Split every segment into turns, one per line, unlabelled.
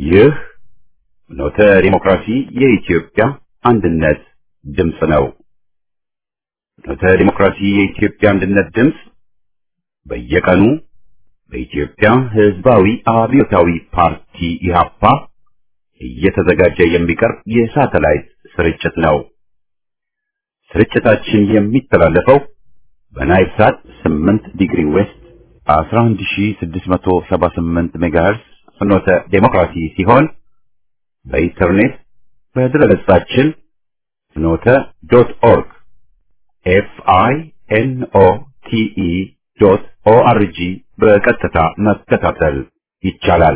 ይህ ኖተ ዲሞክራሲ የኢትዮጵያ አንድነት ድምፅ ነው። ኖተ ዲሞክራሲ የኢትዮጵያ አንድነት ድምፅ በየቀኑ በኢትዮጵያ ሕዝባዊ አብዮታዊ ፓርቲ ኢህአፓ እየተዘጋጀ የሚቀርብ የሳተላይት ስርጭት ነው። ስርጭታችን የሚተላለፈው በናይል ሳት 8 ዲግሪ ዌስት 11678 ሜጋሄርስ ፍኖተ ዴሞክራሲ ሲሆን በኢንተርኔት በድረገጻችን ፍኖተ ዶት ኦርግ ኤፍ አይ ኤን ኦ ቲ ኢ ዶት ኦ አር ጂ በቀጥታ መከታተል ይቻላል።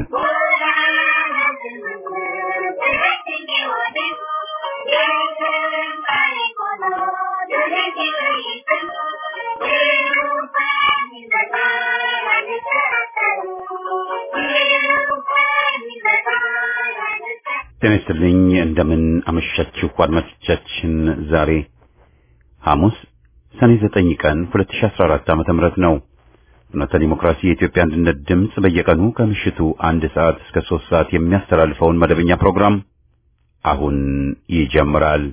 ጤና ይስጥልኝ። እንደምን አመሻችሁ አድማጮቻችን። ዛሬ ሐሙስ ሰኔ 9 ቀን 2014 ዓመተ ምህረት ነው። ፍኖተ ዲሞክራሲ የኢትዮጵያ አንድነት ድምፅ በየቀኑ ከምሽቱ አንድ ሰዓት እስከ ሶስት ሰዓት የሚያስተላልፈውን መደበኛ ፕሮግራም አሁን ይጀምራል።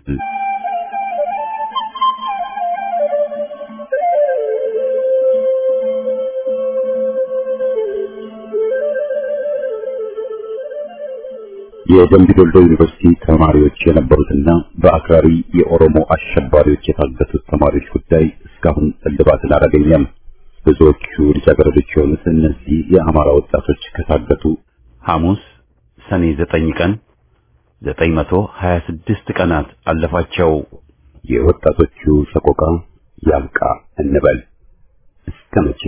የደምቢ ዶልዶ ዩኒቨርሲቲ ተማሪዎች የነበሩትና በአክራሪ የኦሮሞ አሸባሪዎች የታገቱት ተማሪዎች ጉዳይ እስካሁን እልባትን አላገኘም። ብዙዎቹ ልጃገረዶች የሆኑት እነዚህ የአማራ ወጣቶች ከታገቱ ሐሙስ ሰኔ ዘጠኝ ቀን ዘጠኝ መቶ ሀያ ስድስት ቀናት አለፋቸው። የወጣቶቹ ሰቆቃ ያብቃ እንበል እስከ መቼ?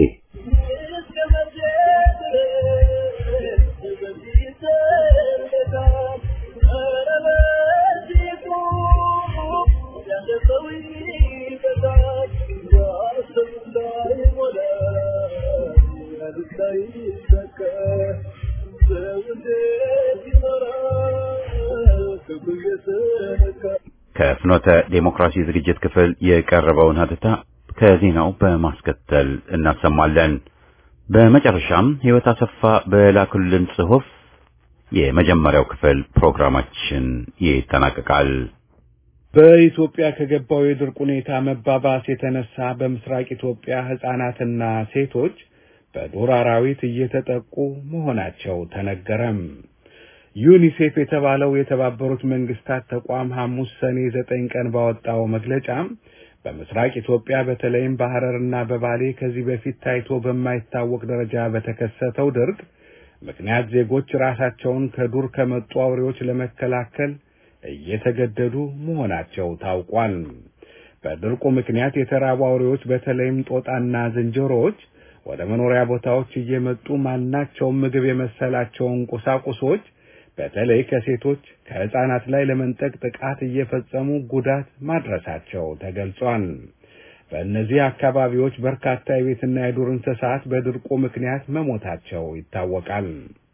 ከፍኖተ ዴሞክራሲ ዝግጅት ክፍል የቀረበውን ሀተታ ከዜናው በማስከተል እናሰማለን። በመጨረሻም ሕይወት አሰፋ በላኩልን ጽሑፍ የመጀመሪያው ክፍል ፕሮግራማችን ይጠናቀቃል።
በኢትዮጵያ ከገባው የድርቅ ሁኔታ መባባስ የተነሳ በምስራቅ ኢትዮጵያ ሕፃናትና ሴቶች በዱር አራዊት እየተጠቁ መሆናቸው ተነገረም። ዩኒሴፍ የተባለው የተባበሩት መንግስታት ተቋም ሐሙስ ሰኔ ዘጠኝ ቀን ባወጣው መግለጫም በምስራቅ ኢትዮጵያ በተለይም በሐረርና በባሌ ከዚህ በፊት ታይቶ በማይታወቅ ደረጃ በተከሰተው ድርቅ ምክንያት ዜጎች ራሳቸውን ከዱር ከመጡ አውሬዎች ለመከላከል እየተገደዱ መሆናቸው ታውቋል። በድርቁ ምክንያት የተራቡ አውሬዎች በተለይም ጦጣና ዝንጀሮዎች ወደ መኖሪያ ቦታዎች እየመጡ ማናቸውም ምግብ የመሰላቸውን ቁሳቁሶች በተለይ ከሴቶች ከሕፃናት ላይ ለመንጠቅ ጥቃት እየፈጸሙ ጉዳት ማድረሳቸው ተገልጿል። በእነዚህ አካባቢዎች በርካታ የቤትና የዱር እንስሳት በድርቁ ምክንያት መሞታቸው ይታወቃል።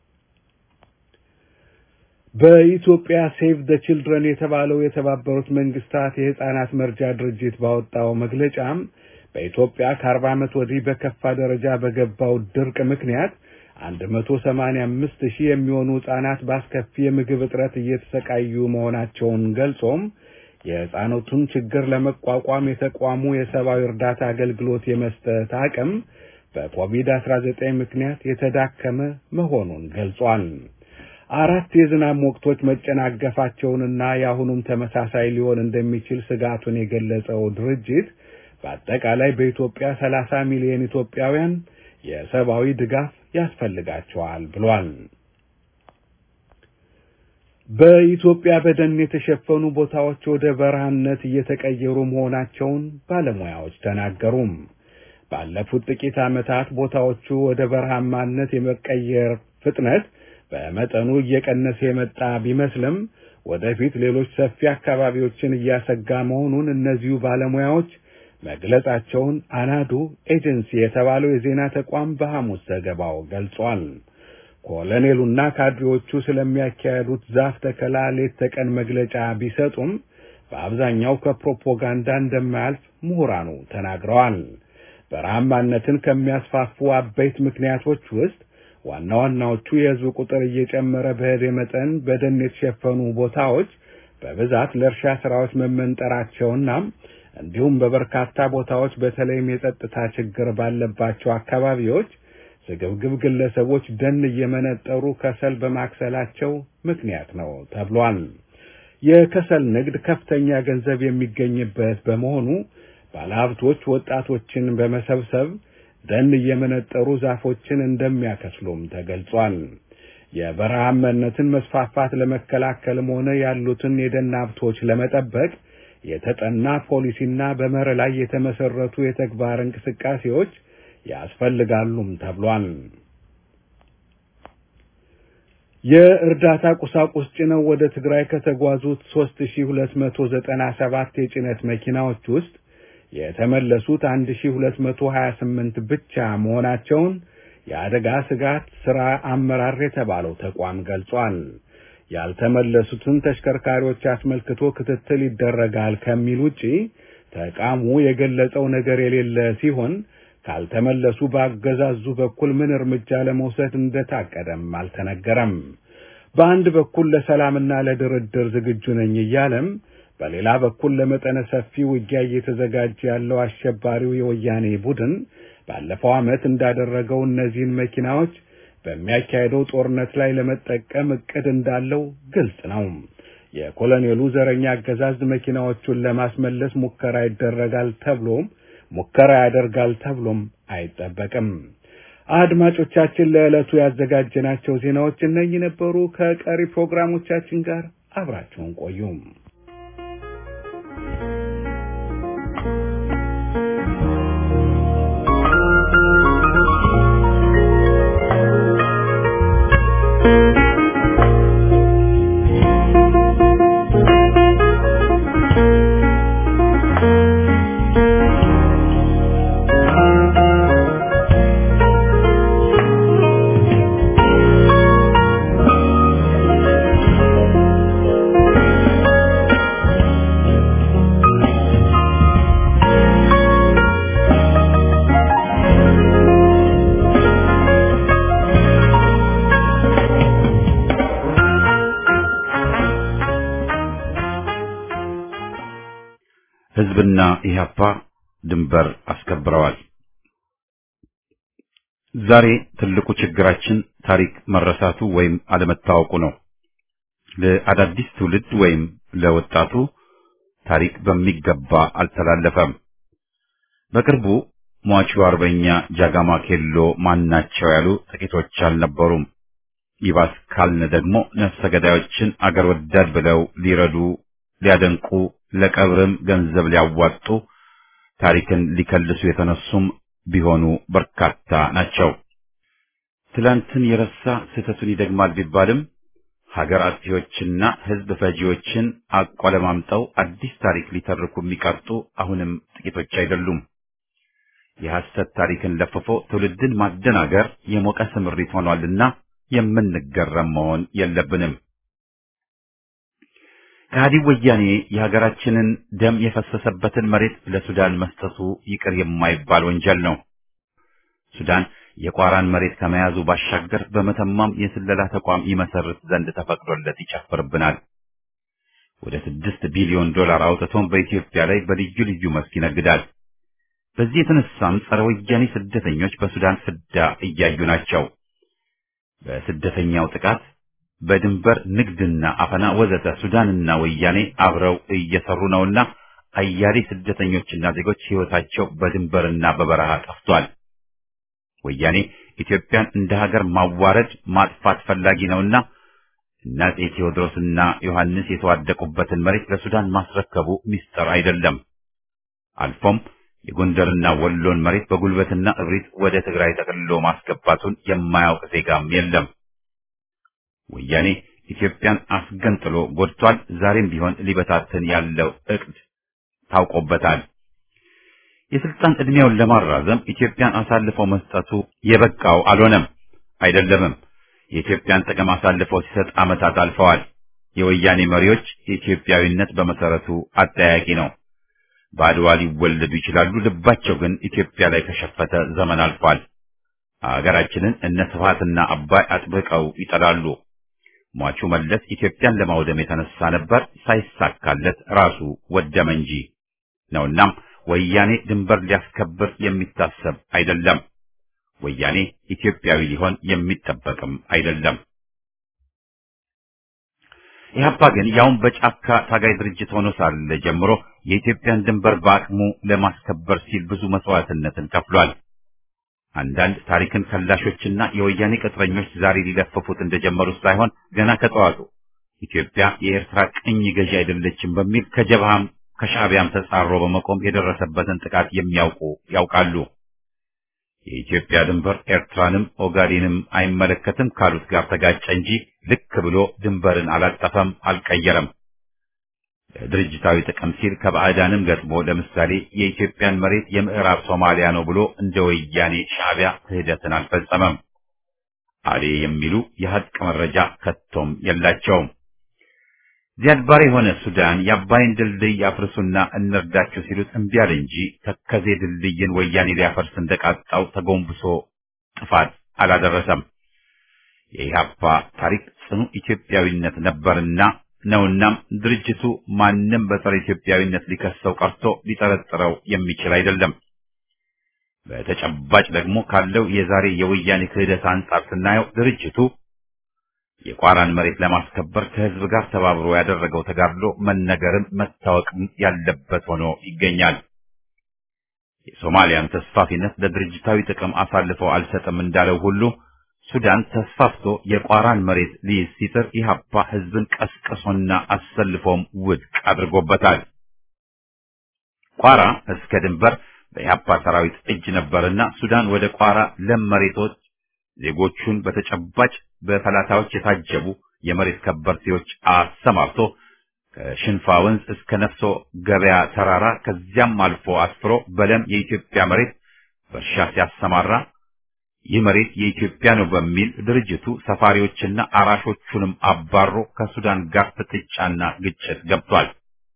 በኢትዮጵያ ሴቭ ደ ችልድረን የተባለው የተባበሩት መንግስታት የሕፃናት መርጃ ድርጅት ባወጣው መግለጫም በኢትዮጵያ ከአርባ ዓመት ወዲህ በከፋ ደረጃ በገባው ድርቅ ምክንያት አንድ መቶ ሰማንያ አምስት ሺህ የሚሆኑ ሕፃናት በአስከፊ የምግብ እጥረት እየተሰቃዩ መሆናቸውን ገልጾም የሕፃናቱን ችግር ለመቋቋም የተቋሙ የሰብአዊ እርዳታ አገልግሎት የመስጠት አቅም በኮቪድ-19 ምክንያት የተዳከመ መሆኑን ገልጿል። አራት የዝናብ ወቅቶች መጨናገፋቸውንና የአሁኑም ተመሳሳይ ሊሆን እንደሚችል ስጋቱን የገለጸው ድርጅት በአጠቃላይ በኢትዮጵያ 30 ሚሊዮን ኢትዮጵያውያን የሰብአዊ ድጋፍ ያስፈልጋቸዋል ብሏል። በኢትዮጵያ በደን የተሸፈኑ ቦታዎች ወደ በረሃነት እየተቀየሩ መሆናቸውን ባለሙያዎች ተናገሩም። ባለፉት ጥቂት ዓመታት ቦታዎቹ ወደ በረሃማነት የመቀየር ፍጥነት በመጠኑ እየቀነሰ የመጣ ቢመስልም ወደፊት ሌሎች ሰፊ አካባቢዎችን እያሰጋ መሆኑን እነዚሁ ባለሙያዎች መግለጻቸውን አናዱ ኤጀንሲ የተባለው የዜና ተቋም በሐሙስ ዘገባው ገልጿል። ኮሎኔሉና ካድሬዎቹ ስለሚያካሄዱት ዛፍ ተከላ ሌት ተቀን መግለጫ ቢሰጡም በአብዛኛው ከፕሮፓጋንዳ እንደማያልፍ ምሁራኑ ተናግረዋል። በረሃማነትን ከሚያስፋፉ አበይት ምክንያቶች ውስጥ ዋና ዋናዎቹ የህዝብ ቁጥር እየጨመረ በሄደ መጠን በደን የተሸፈኑ ቦታዎች በብዛት ለእርሻ ስራዎች መመንጠራቸውና እንዲሁም በበርካታ ቦታዎች በተለይም የጸጥታ ችግር ባለባቸው አካባቢዎች ስግብግብ ግለሰቦች ደን እየመነጠሩ ከሰል በማክሰላቸው ምክንያት ነው ተብሏል። የከሰል ንግድ ከፍተኛ ገንዘብ የሚገኝበት በመሆኑ ባለሀብቶች ወጣቶችን በመሰብሰብ ደን እየመነጠሩ ዛፎችን እንደሚያከስሉም ተገልጿል። የበረሃማነትን መስፋፋት ለመከላከልም ሆነ ያሉትን የደን ሀብቶች ለመጠበቅ የተጠና ፖሊሲና በመርህ ላይ የተመሰረቱ የተግባር እንቅስቃሴዎች ያስፈልጋሉም ተብሏል። የእርዳታ ቁሳቁስ ጭነው ወደ ትግራይ ከተጓዙት 3297 የጭነት መኪናዎች ውስጥ የተመለሱት 1228 ብቻ መሆናቸውን የአደጋ ስጋት ስራ አመራር የተባለው ተቋም ገልጿል። ያልተመለሱትን ተሽከርካሪዎች አስመልክቶ ክትትል ይደረጋል ከሚል ውጪ ተቋሙ የገለጸው ነገር የሌለ ሲሆን ካልተመለሱ በአገዛዙ በኩል ምን እርምጃ ለመውሰድ እንደታቀደም አልተነገረም። በአንድ በኩል ለሰላምና ለድርድር ዝግጁ ነኝ እያለም በሌላ በኩል ለመጠነ ሰፊ ውጊያ እየተዘጋጀ ያለው አሸባሪው የወያኔ ቡድን ባለፈው ዓመት እንዳደረገው እነዚህን መኪናዎች በሚያካሄደው ጦርነት ላይ ለመጠቀም እቅድ እንዳለው ግልጽ ነው። የኮሎኔሉ ዘረኛ አገዛዝ መኪናዎቹን ለማስመለስ ሙከራ ይደረጋል ተብሎም ሙከራ ያደርጋል ተብሎም አይጠበቅም። አድማጮቻችን ለዕለቱ ያዘጋጀናቸው ዜናዎች እነኚህ ነበሩ። ከቀሪ ፕሮግራሞቻችን ጋር አብራችሁን ቆዩም።
ህዝብና ኢህአፓ ድንበር አስከብረዋል። ዛሬ ትልቁ ችግራችን ታሪክ መረሳቱ ወይም አለመታወቁ ነው። ለአዳዲስ ትውልድ ወይም ለወጣቱ ታሪክ በሚገባ አልተላለፈም። በቅርቡ ሟቹ አርበኛ ጃጋማ ኬሎ ማናቸው ያሉ ጥቂቶች አልነበሩም። ይባስ ካልን ደግሞ ነፍሰ ገዳዮችን አገር ወዳድ ብለው ሊረዱ ሊያደንቁ ለቀብርም ገንዘብ ሊያዋጡ ታሪክን ሊከልሱ የተነሱም ቢሆኑ በርካታ ናቸው። ትላንትን የረሳ ስህተቱን ይደግማል ቢባልም ሀገር አጥፊዎችና ሕዝብ ፈጂዎችን አቆለማምጠው አዲስ ታሪክ ሊተርኩ የሚቀርጡ አሁንም ጥቂቶች አይደሉም። የሐሰት ታሪክን ለፍፎ ትውልድን ማደናገር የሞቀ ስምሪት ሆኗልና የምንገረም መሆን የለብንም። ከሃዲው ወያኔ የሀገራችንን ደም የፈሰሰበትን መሬት ለሱዳን መስጠቱ ይቅር የማይባል ወንጀል ነው። ሱዳን የቋራን መሬት ከመያዙ ባሻገር በመተማም የስለላ ተቋም ይመሰርት ዘንድ ተፈቅዶለት ይጨፍርብናል። ወደ ስድስት ቢሊዮን ዶላር አውጥቶም በኢትዮጵያ ላይ በልዩ ልዩ መስክ ይነግዳል። በዚህ የተነሳም ጸረ ወያኔ ስደተኞች በሱዳን ፍዳ እያዩ ናቸው። በስደተኛው ጥቃት በድንበር ንግድና አፈና ወዘተ ሱዳንና ወያኔ አብረው እየሰሩ ነውና አያሌ ስደተኞችና ዜጎች ሕይወታቸው በድንበርና በበረሃ ጠፍቷል። ወያኔ ኢትዮጵያን እንደ ሀገር ማዋረድ ማጥፋት ፈላጊ ነውና እነ አፄ ቴዎድሮስና ዮሐንስ የተዋደቁበትን መሬት ለሱዳን ማስረከቡ ሚስጥር አይደለም። አልፎም የጎንደርና ወሎን መሬት በጉልበትና እብሪት ወደ ትግራይ ጠቅልሎ ማስገባቱን የማያውቅ ዜጋም የለም። ወያኔ ኢትዮጵያን አስገንጥሎ ጎድቷል። ዛሬም ቢሆን ሊበታትን ያለው እቅድ ታውቆበታል። የስልጣን ዕድሜውን ለማራዘም ኢትዮጵያን አሳልፈው መስጠቱ የበቃው አልሆነም፣ አይደለምም። የኢትዮጵያን ጥቅም አሳልፈው ሲሰጥ ዓመታት አልፈዋል። የወያኔ መሪዎች የኢትዮጵያዊነት በመሰረቱ አጠያቂ ነው። በአድዋ ሊወለዱ ይችላሉ፣ ልባቸው ግን ኢትዮጵያ ላይ ከሸፈተ ዘመን አልፏል። አገራችንን እነ ስብሐትና አባይ አጥብቀው ይጠላሉ። ሟቹ መለስ ኢትዮጵያን ለማውደም የተነሳ ነበር፣ ሳይሳካለት ራሱ ወደመ እንጂ ነውናም ወያኔ ድንበር ሊያስከብር የሚታሰብ አይደለም። ወያኔ ኢትዮጵያዊ ሊሆን የሚጠበቅም አይደለም። ኢህአፓ ግን ያውም በጫካ ታጋይ ድርጅት ሆኖ ሳለ ጀምሮ የኢትዮጵያን ድንበር በአቅሙ ለማስከበር ሲል ብዙ መስዋዕትነትን ከፍሏል። አንዳንድ ታሪክን ከላሾችና የወያኔ ቅጥረኞች ዛሬ ሊለፍፉት እንደጀመሩት ሳይሆን ገና ከጠዋቱ ኢትዮጵያ የኤርትራ ቅኝ ገዢ አይደለችም በሚል ከጀብሃም ከሻዕቢያም ተጻሮ በመቆም የደረሰበትን ጥቃት የሚያውቁ ያውቃሉ። የኢትዮጵያ ድንበር ኤርትራንም ኦጋዴንም አይመለከትም ካሉት ጋር ተጋጨ እንጂ ልክ ብሎ ድንበርን አላጠፈም፣ አልቀየረም። ለድርጅታዊ ጥቅም ሲል ከባዕዳንም ገጥሞ ለምሳሌ የኢትዮጵያን መሬት የምዕራብ ሶማሊያ ነው ብሎ እንደ ወያኔ ሻዕቢያ ክህደትን አልፈጸመም። አሌ የሚሉ የሀቅ መረጃ ከቶም የላቸውም። ዚያድ ባሬ የሆነ ሱዳን የአባይን ድልድይ አፍርሱና እንርዳችሁ ሲሉት እምቢ አለ እንጂ ተከዜ ድልድይን ወያኔ ሊያፈርስ እንደቃጣው ተጎንብሶ ጥፋት አላደረሰም። የኢህአፓ ታሪክ ጽኑ ኢትዮጵያዊነት ነበርና ነውናም ድርጅቱ ማንም በጸረ ኢትዮጵያዊነት ሊከሰው ቀርቶ ሊጠረጥረው የሚችል አይደለም። በተጨባጭ ደግሞ ካለው የዛሬ የወያኔ ክህደት አንጻር ስናየው ድርጅቱ የቋራን መሬት ለማስከበር ከህዝብ ጋር ተባብሮ ያደረገው ተጋድሎ መነገርም መታወቅም ያለበት ሆኖ ይገኛል። የሶማሊያን ተስፋፊነት ለድርጅታዊ ጥቅም አሳልፈው አልሰጥም እንዳለው ሁሉ ሱዳን ተስፋፍቶ የቋራን መሬት ሊይዝ ሲጥር ኢህአፓ ህዝብን ቀስቅሶና አሰልፎም ውድቅ አድርጎበታል። ቋራ እስከ ድንበር በኢህአፓ ሰራዊት እጅ ነበርና ሱዳን ወደ ቋራ ለም መሬቶች ዜጎቹን በተጨባጭ በፈላታዎች የታጀቡ የመሬት ከበርቴዎች አሰማርቶ ከሽንፋ ወንዝ እስከ ነፍሶ ገበያ ተራራ ከዚያም አልፎ አስፍሮ በለም የኢትዮጵያ መሬት በእርሻ ሲያሰማራ ይህ መሬት የኢትዮጵያ ነው በሚል ድርጅቱ ሰፋሪዎችና አራሾቹንም አባሮ ከሱዳን ጋር ፍጥጫና ግጭት ገብቷል።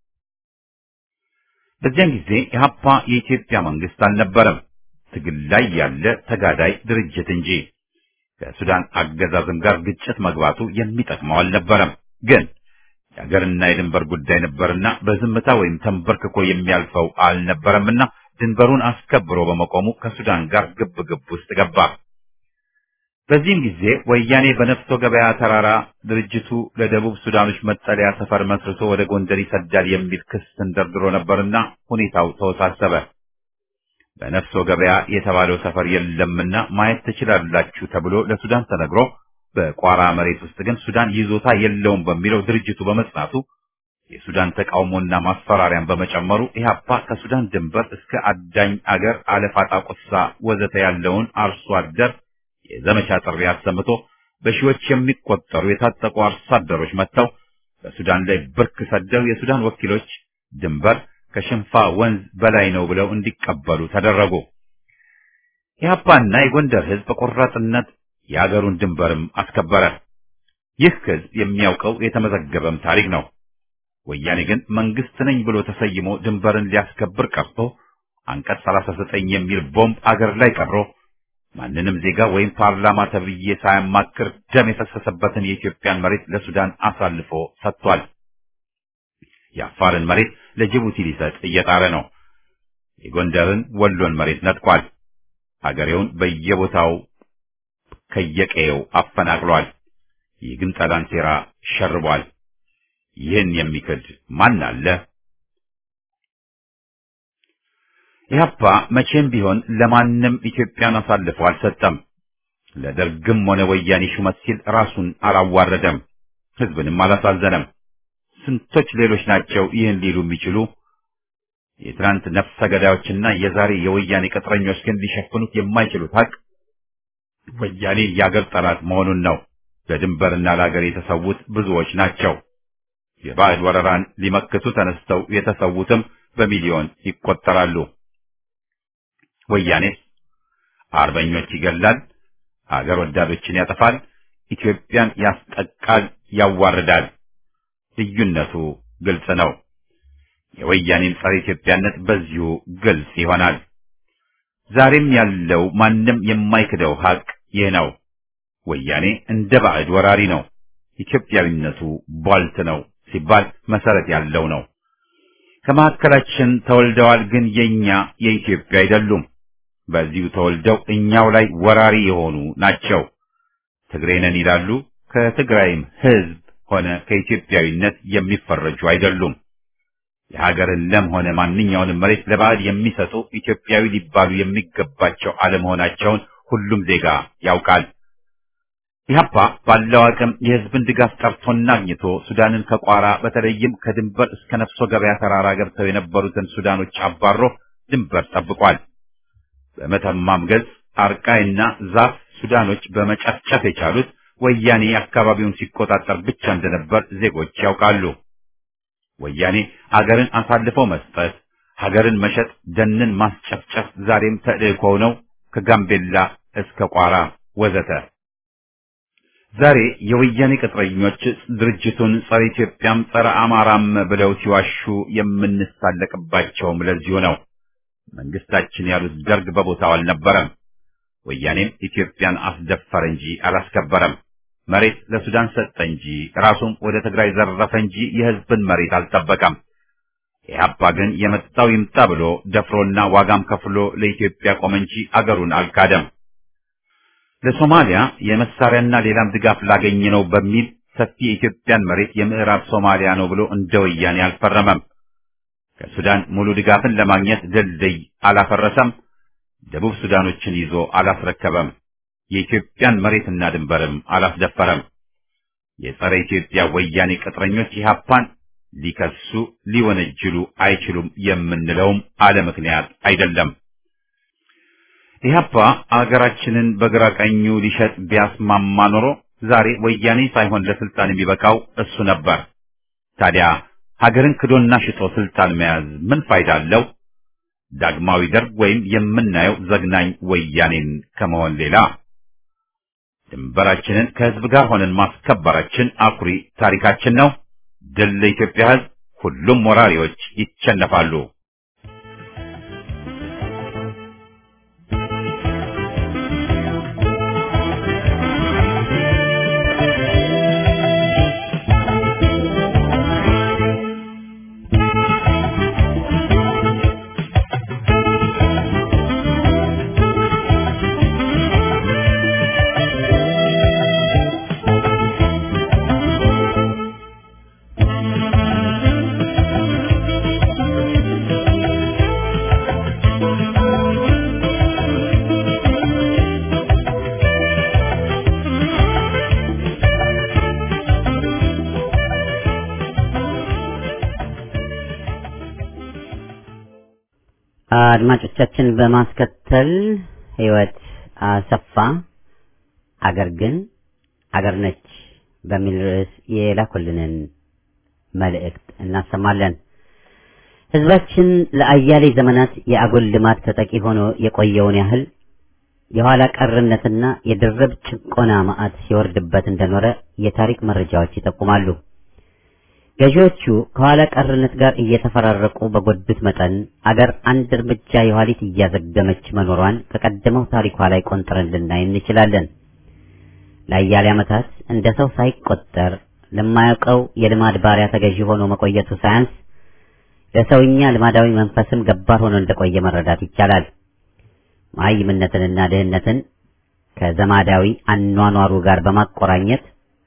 በዚያን ጊዜ ኢህአፓ የኢትዮጵያ መንግስት አልነበረም፣ ትግል ላይ ያለ ተጋዳይ ድርጅት እንጂ። ከሱዳን አገዛዝም ጋር ግጭት መግባቱ የሚጠቅመው አልነበረም። ግን የሀገርና የድንበር ጉዳይ ነበርና በዝምታ ወይም ተንበርክኮ የሚያልፈው አልነበረምና ድንበሩን አስከብሮ በመቆሙ ከሱዳን ጋር ግብ ግብ ውስጥ ገባ። በዚህም ጊዜ ወያኔ በነፍሶ ገበያ ተራራ ድርጅቱ ለደቡብ ሱዳኖች መጠለያ ሰፈር መስርቶ ወደ ጎንደር ይሰዳል የሚል ክስ ተንደርድሮ ነበርና ሁኔታው ተወሳሰበ። በነፍሶ ገበያ የተባለው ሰፈር የለምና ማየት ትችላላችሁ ተብሎ ለሱዳን ተነግሮ በቋራ መሬት ውስጥ ግን ሱዳን ይዞታ የለውም በሚለው ድርጅቱ በመጽናቱ የሱዳን ተቃውሞና ማስፈራሪያን በመጨመሩ ኢህአፓ ከሱዳን ድንበር እስከ አዳኝ አገር አለፋጣ ቁሳ ወዘተ ያለውን አርሶ አደር የዘመቻ ጥሪ አሰምቶ በሺዎች የሚቆጠሩ የታጠቁ አርሶ አደሮች መጥተው በሱዳን ላይ ብርክ ሰደው የሱዳን ወኪሎች ድንበር ከሽንፋ ወንዝ በላይ ነው ብለው እንዲቀበሉ ተደረጉ። ኢህአፓና የጎንደር ህዝብ በቆራጥነት የአገሩን ድንበርም አስከበረ። ይህ ህዝብ የሚያውቀው የተመዘገበም ታሪክ ነው። ወያኔ ግን መንግስት ነኝ ብሎ ተሰይሞ ድንበርን ሊያስከብር ቀርቶ አንቀጽ 39 የሚል ቦምብ አገር ላይ ቀብሮ ማንንም ዜጋ ወይም ፓርላማ ተብዬ ሳያማክር ደም የፈሰሰበትን የኢትዮጵያን መሬት ለሱዳን አሳልፎ ሰጥቷል። የአፋርን መሬት ለጅቡቲ ሊሰጥ እየጣረ ነው። የጎንደርን ወሎን መሬት ነጥቋል። አገሬውን በየቦታው ከየቀየው አፈናቅሏል። የግንጠላን ሴራ ሸርቧል። ይህን የሚክድ ማን አለ? ኢህአፓ መቼም ቢሆን ለማንም ኢትዮጵያን አሳልፎ አልሰጠም። ለደርግም ሆነ ወያኔ ሹመት ሲል ራሱን አላዋረደም፣ ህዝብንም አላሳዘነም። ስንቶች ሌሎች ናቸው ይህን ሊሉ የሚችሉ? የትናንት ነፍሰ ገዳዮችና የዛሬ የወያኔ ቅጥረኞች ግን ሊሸፍኑት የማይችሉት ሀቅ ወያኔ የአገር ጠላት መሆኑን ነው። ለድንበርና ለአገር የተሰዉት ብዙዎች ናቸው። የባዕድ ወረራን ሊመክቱ ተነስተው የተሰዉትም በሚሊዮን ይቆጠራሉ። ወያኔ አርበኞች ይገላል፣ አገር ወዳዶችን ያጠፋል፣ ኢትዮጵያን ያስጠቃል፣ ያዋርዳል። ልዩነቱ ግልጽ ነው። የወያኔን ጸረ ኢትዮጵያነት በዚሁ ግልጽ ይሆናል። ዛሬም ያለው ማንም የማይክደው ሀቅ ይህ ነው። ወያኔ እንደ ባዕድ ወራሪ ነው። ኢትዮጵያዊነቱ ቧልት ነው ሲባል መሰረት ያለው ነው። ከመካከላችን ተወልደዋል፣ ግን የኛ የኢትዮጵያ አይደሉም። በዚሁ ተወልደው እኛው ላይ ወራሪ የሆኑ ናቸው። ትግሬ ነን ይላሉ። ከትግራይም ሕዝብ ሆነ ከኢትዮጵያዊነት የሚፈረጁ አይደሉም። የሀገርን ለም ሆነ ማንኛውንም መሬት ለባዕድ የሚሰጡ ኢትዮጵያዊ ሊባሉ የሚገባቸው አለመሆናቸውን ሁሉም ዜጋ ያውቃል። ኢህአፓ ባለው አቅም የህዝብን ድጋፍ ጠርቶና አግኝቶ ሱዳንን ከቋራ በተለይም ከድንበር እስከ ነፍሶ ገበያ ተራራ ገብተው የነበሩትን ሱዳኖች አባሮ ድንበር ጠብቋል። በመተማም ገጽ አርቃይና ዛፍ ሱዳኖች በመጨፍጨፍ የቻሉት ወያኔ አካባቢውን ሲቆጣጠር ብቻ እንደነበር ዜጎች ያውቃሉ። ወያኔ አገርን አሳልፈው መስጠት፣ ሀገርን መሸጥ፣ ደንን ማስጨፍጨፍ ዛሬም ተልእኮው ነው። ከጋምቤላ እስከ ቋራ ወዘተ። ዛሬ የወያኔ ቅጥረኞች ድርጅቱን ጸረ ኢትዮጵያም ጸረ አማራም ብለው ሲዋሹ የምንሳለቅባቸውም ለዚሁ ነው። መንግስታችን ያሉት ደርግ በቦታው አልነበረም። ወያኔም ኢትዮጵያን አስደፈረ እንጂ አላስከበረም። መሬት ለሱዳን ሰጠ እንጂ ራሱም ወደ ትግራይ ዘረፈ እንጂ የህዝብን መሬት አልጠበቀም። ኢህአፓ ግን የመጣው ይምጣ ብሎ ደፍሮና ዋጋም ከፍሎ ለኢትዮጵያ ቆመ እንጂ አገሩን አልካደም። ለሶማሊያ የመሳሪያና ሌላም ድጋፍ ላገኘ ነው በሚል ሰፊ የኢትዮጵያን መሬት የምዕራብ ሶማሊያ ነው ብሎ እንደ ወያኔ አልፈረመም። ከሱዳን ሙሉ ድጋፍን ለማግኘት ድልድይ አላፈረሰም። ደቡብ ሱዳኖችን ይዞ አላስረከበም። የኢትዮጵያን መሬትና ድንበርም አላስደፈረም። የጸረ ኢትዮጵያ ወያኔ ቅጥረኞች ኢህአፓን ሊከሱ ሊወነጅሉ አይችሉም የምንለውም አለ ምክንያት አይደለም። ኢህአፓ አገራችንን በግራ ቀኙ ሊሸጥ ቢያስማማ ኖሮ ዛሬ ወያኔ ሳይሆን ለስልጣን የሚበቃው እሱ ነበር። ታዲያ ሀገርን ክዶና ሽጦ ስልጣን መያዝ ምን ፋይዳ አለው? ዳግማዊ ደርግ ወይም የምናየው ዘግናኝ ወያኔን ከመሆን ሌላ ድንበራችንን ከህዝብ ጋር ሆነን ማስከበራችን አኩሪ ታሪካችን ነው። ድል ለኢትዮጵያ ህዝብ! ሁሉም ወራሪዎች ይቸነፋሉ።
አድማጮቻችን በማስከተል ህይወት አሰፋ አገር ግን አገር ነች በሚል ርዕስ የላኩልንን መልእክት እናሰማለን። ህዝባችን ለአያሌ ዘመናት የአጉል ልማት ተጠቂ ሆኖ የቆየውን ያህል የኋላ ቀርነትና የድርብ ጭቆና ማዕት ሲወርድበት እንደኖረ የታሪክ መረጃዎች ይጠቁማሉ። ገዢዎቹ ከኋላ ቀርነት ጋር እየተፈራረቁ በጎዱት መጠን አገር አንድ እርምጃ የኋሊት እያዘገመች መኖሯን ከቀደመው ታሪኳ ላይ ቆንጥረን ልናይ እንችላለን። ለአያሌ ዓመታት እንደ ሰው ሳይቆጠር ለማያውቀው የልማድ ባሪያ ተገዢ ሆኖ መቆየቱ ሳያንስ ለሰውኛ ልማዳዊ መንፈስም ገባር ሆኖ እንደቆየ መረዳት ይቻላል። መሀይምነትንና ድህነትን ከዘማዳዊ አኗኗሩ ጋር በማቆራኘት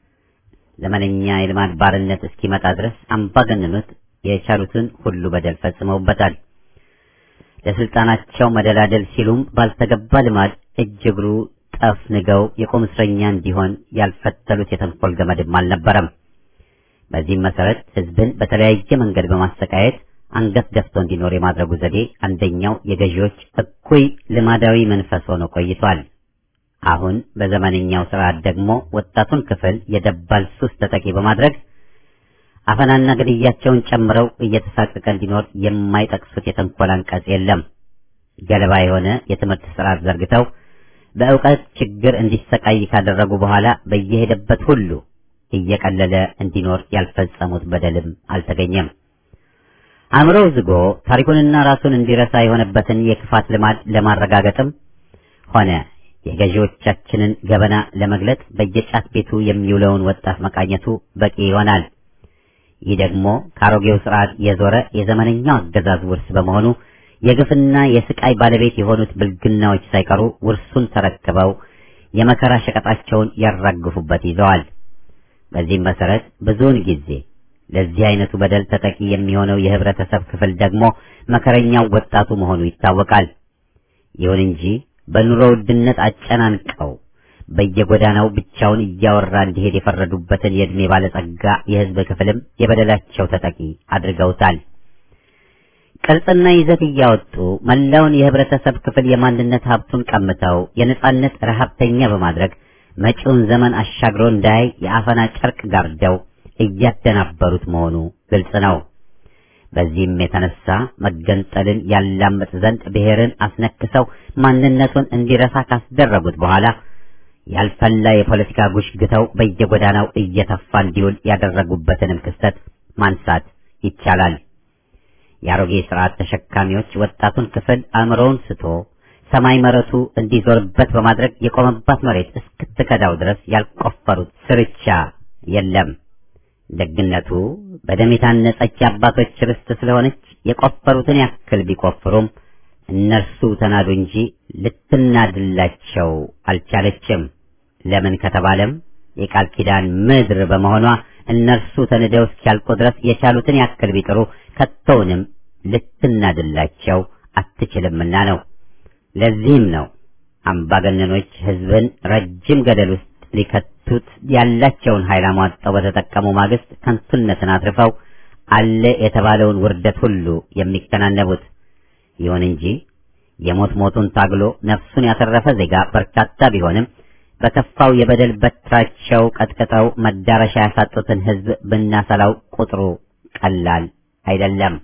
ዘመነኛ የልማድ ባርነት እስኪመጣ ድረስ አምባገነኖች የቻሉትን ሁሉ በደል ፈጽመውበታል። ለስልጣናቸው መደላደል ሲሉም ባልተገባ ልማድ እጅ እግሩ ጠፍንገው የቁም እስረኛ እንዲሆን ያልፈተሉት የተንኮል ገመድም አልነበረም። በዚህም መሰረት ህዝብን በተለያየ መንገድ በማሰቃየት አንገት ደፍቶ እንዲኖር የማድረጉ ዘዴ አንደኛው የገዢዎች እኩይ ልማዳዊ መንፈስ ሆኖ ቆይቷል። አሁን በዘመነኛው ስርዓት ደግሞ ወጣቱን ክፍል የደባል ሱስ ተጠቂ በማድረግ አፈናና ግድያቸውን ጨምረው እየተሳቀቀ እንዲኖር የማይጠቅሱት የተንኮል አንቀጽ የለም። ገለባ የሆነ የትምህርት ስርዓት ዘርግተው በእውቀት ችግር እንዲሰቃይ ካደረጉ በኋላ በየሄደበት ሁሉ እየቀለለ እንዲኖር ያልፈጸሙት በደልም አልተገኘም። አእምሮው ዝጎ ታሪኩንና ራሱን እንዲረሳ የሆነበትን የክፋት ልማድ ለማረጋገጥም ሆነ የገዢዎቻችንን ገበና ለመግለጥ በየጫት ቤቱ የሚውለውን ወጣት መቃኘቱ በቂ ይሆናል። ይህ ደግሞ ከአሮጌው ስርዓት የዞረ የዘመነኛው አገዛዝ ውርስ በመሆኑ የግፍና የስቃይ ባለቤት የሆኑት ብልግናዎች ሳይቀሩ ውርሱን ተረክበው የመከራ ሸቀጣቸውን ያራግፉበት ይዘዋል። በዚህም መሰረት ብዙውን ጊዜ ለዚህ አይነቱ በደል ተጠቂ የሚሆነው የህብረተሰብ ክፍል ደግሞ መከረኛው ወጣቱ መሆኑ ይታወቃል። ይሁን እንጂ በኑሮ ውድነት አጨናንቀው በየጎዳናው ብቻውን እያወራ እንዲሄድ የፈረዱበትን የዕድሜ ባለጸጋ የህዝብ ክፍልም የበደላቸው ተጠቂ አድርገውታል። ቅርጽና ይዘት እያወጡ መላውን የህብረተሰብ ክፍል የማንነት ሀብቱን ቀምተው የነጻነት ረሀብተኛ በማድረግ መጪውን ዘመን አሻግሮ እንዳያይ የአፈና ጨርቅ ጋርደው እያደናበሩት መሆኑ ግልጽ ነው። በዚህም የተነሳ መገንጠልን ያላምጥ ዘንድ ብሔርን አስነክሰው ማንነቱን እንዲረሳ ካስደረጉት በኋላ ያልፈላ የፖለቲካ ጉሽ ግተው በየጎዳናው እየተፋ እንዲውል ያደረጉበትንም ክስተት ማንሳት ይቻላል። የአሮጌ ስርዓት ተሸካሚዎች ወጣቱን ክፍል አእምሮውን ስቶ ሰማይ መረቱ እንዲዞርበት በማድረግ የቆመባት መሬት እስክትከዳው ድረስ ያልቆፈሩት ስርቻ የለም። ደግነቱ በደም የታነጸች አባቶች ርስት ስለሆነች የቆፈሩትን ያክል ቢቆፍሩም እነርሱ ተናዱ እንጂ ልትናድላቸው አልቻለችም። ለምን ከተባለም የቃል ኪዳን ምድር በመሆኗ እነርሱ ተንደው እስኪያልቁ ድረስ የቻሉትን ያክል ቢጥሩ ከቶውንም ልትናድላቸው አትችልምና ነው። ለዚህም ነው አምባገነኖች ሕዝብን ረጅም ገደል ውስጥ ሊከቱት ያላቸውን ኃይል አሟጠው በተጠቀሙ ማግስት ከንቱነትን አትርፈው አለ የተባለውን ውርደት ሁሉ የሚከናነቡት። ይሁን እንጂ የሞት ሞቱን ታግሎ ነፍሱን ያተረፈ ዜጋ በርካታ ቢሆንም በከፋው የበደል በትራቸው ቀጥቅጠው መዳረሻ ያሳጡትን ሕዝብ ብናሰላው ቁጥሩ ቀላል አይደለም።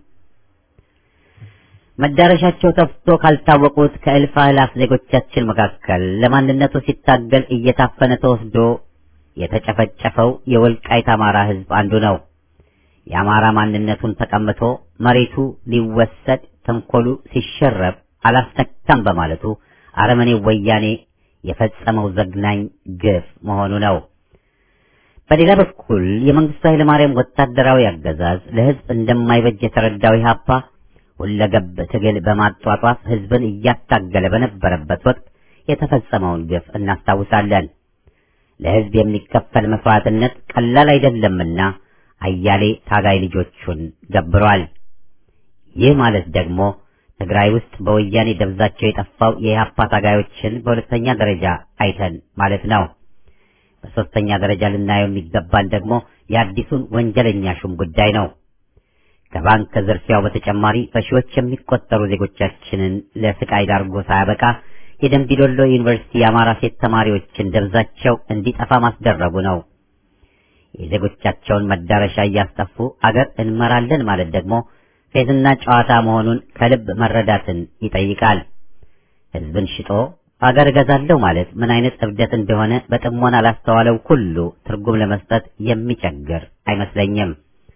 መዳረሻቸው ተፍቶ ካልታወቁት ከእልፍ አእላፍ ዜጎቻችን መካከል ለማንነቱ ሲታገል እየታፈነ ተወስዶ የተጨፈጨፈው የወልቃይት አማራ ሕዝብ አንዱ ነው። የአማራ ማንነቱን ተቀምቶ መሬቱ ሊወሰድ ተንኮሉ ሲሸረብ አላስነካም በማለቱ አረመኔው ወያኔ የፈጸመው ዘግናኝ ግፍ መሆኑ ነው። በሌላ በኩል የመንግስቱ ኃይለ ማርያም ወታደራዊ አገዛዝ ለሕዝብ እንደማይበጅ የተረዳው ኢህአፓ ሁለገብ ትግል በማጧጧፍ ሕዝብን እያታገለ በነበረበት ወቅት የተፈጸመውን ግፍ እናስታውሳለን። ለሕዝብ የሚከፈል መስዋዕትነት ቀላል አይደለምና አያሌ ታጋይ ልጆቹን ገብሯል። ይህ ማለት ደግሞ ትግራይ ውስጥ በወያኔ ደብዛቸው የጠፋው የኢህአፓ ታጋዮችን በሁለተኛ ደረጃ አይተን ማለት ነው። በሶስተኛ ደረጃ ልናየው የሚገባን ደግሞ የአዲሱን ወንጀለኛ ሹም ጉዳይ ነው። ከባንክ ዝርፊያው በተጨማሪ በሺዎች የሚቆጠሩ ዜጎቻችንን ለስቃይ ዳርጎ ሳያበቃ የደንቢዶሎ ዩኒቨርሲቲ የአማራ ሴት ተማሪዎችን ደብዛቸው እንዲጠፋ ማስደረጉ ነው። የዜጎቻቸውን መዳረሻ እያስጠፉ አገር እንመራለን ማለት ደግሞ ፌዝና ጨዋታ መሆኑን ከልብ መረዳትን ይጠይቃል። ሕዝብን ሽጦ አገር እገዛለሁ ማለት ምን አይነት እብደት እንደሆነ በጥሞና ላስተዋለው ሁሉ ትርጉም ለመስጠት የሚቸግር አይመስለኝም።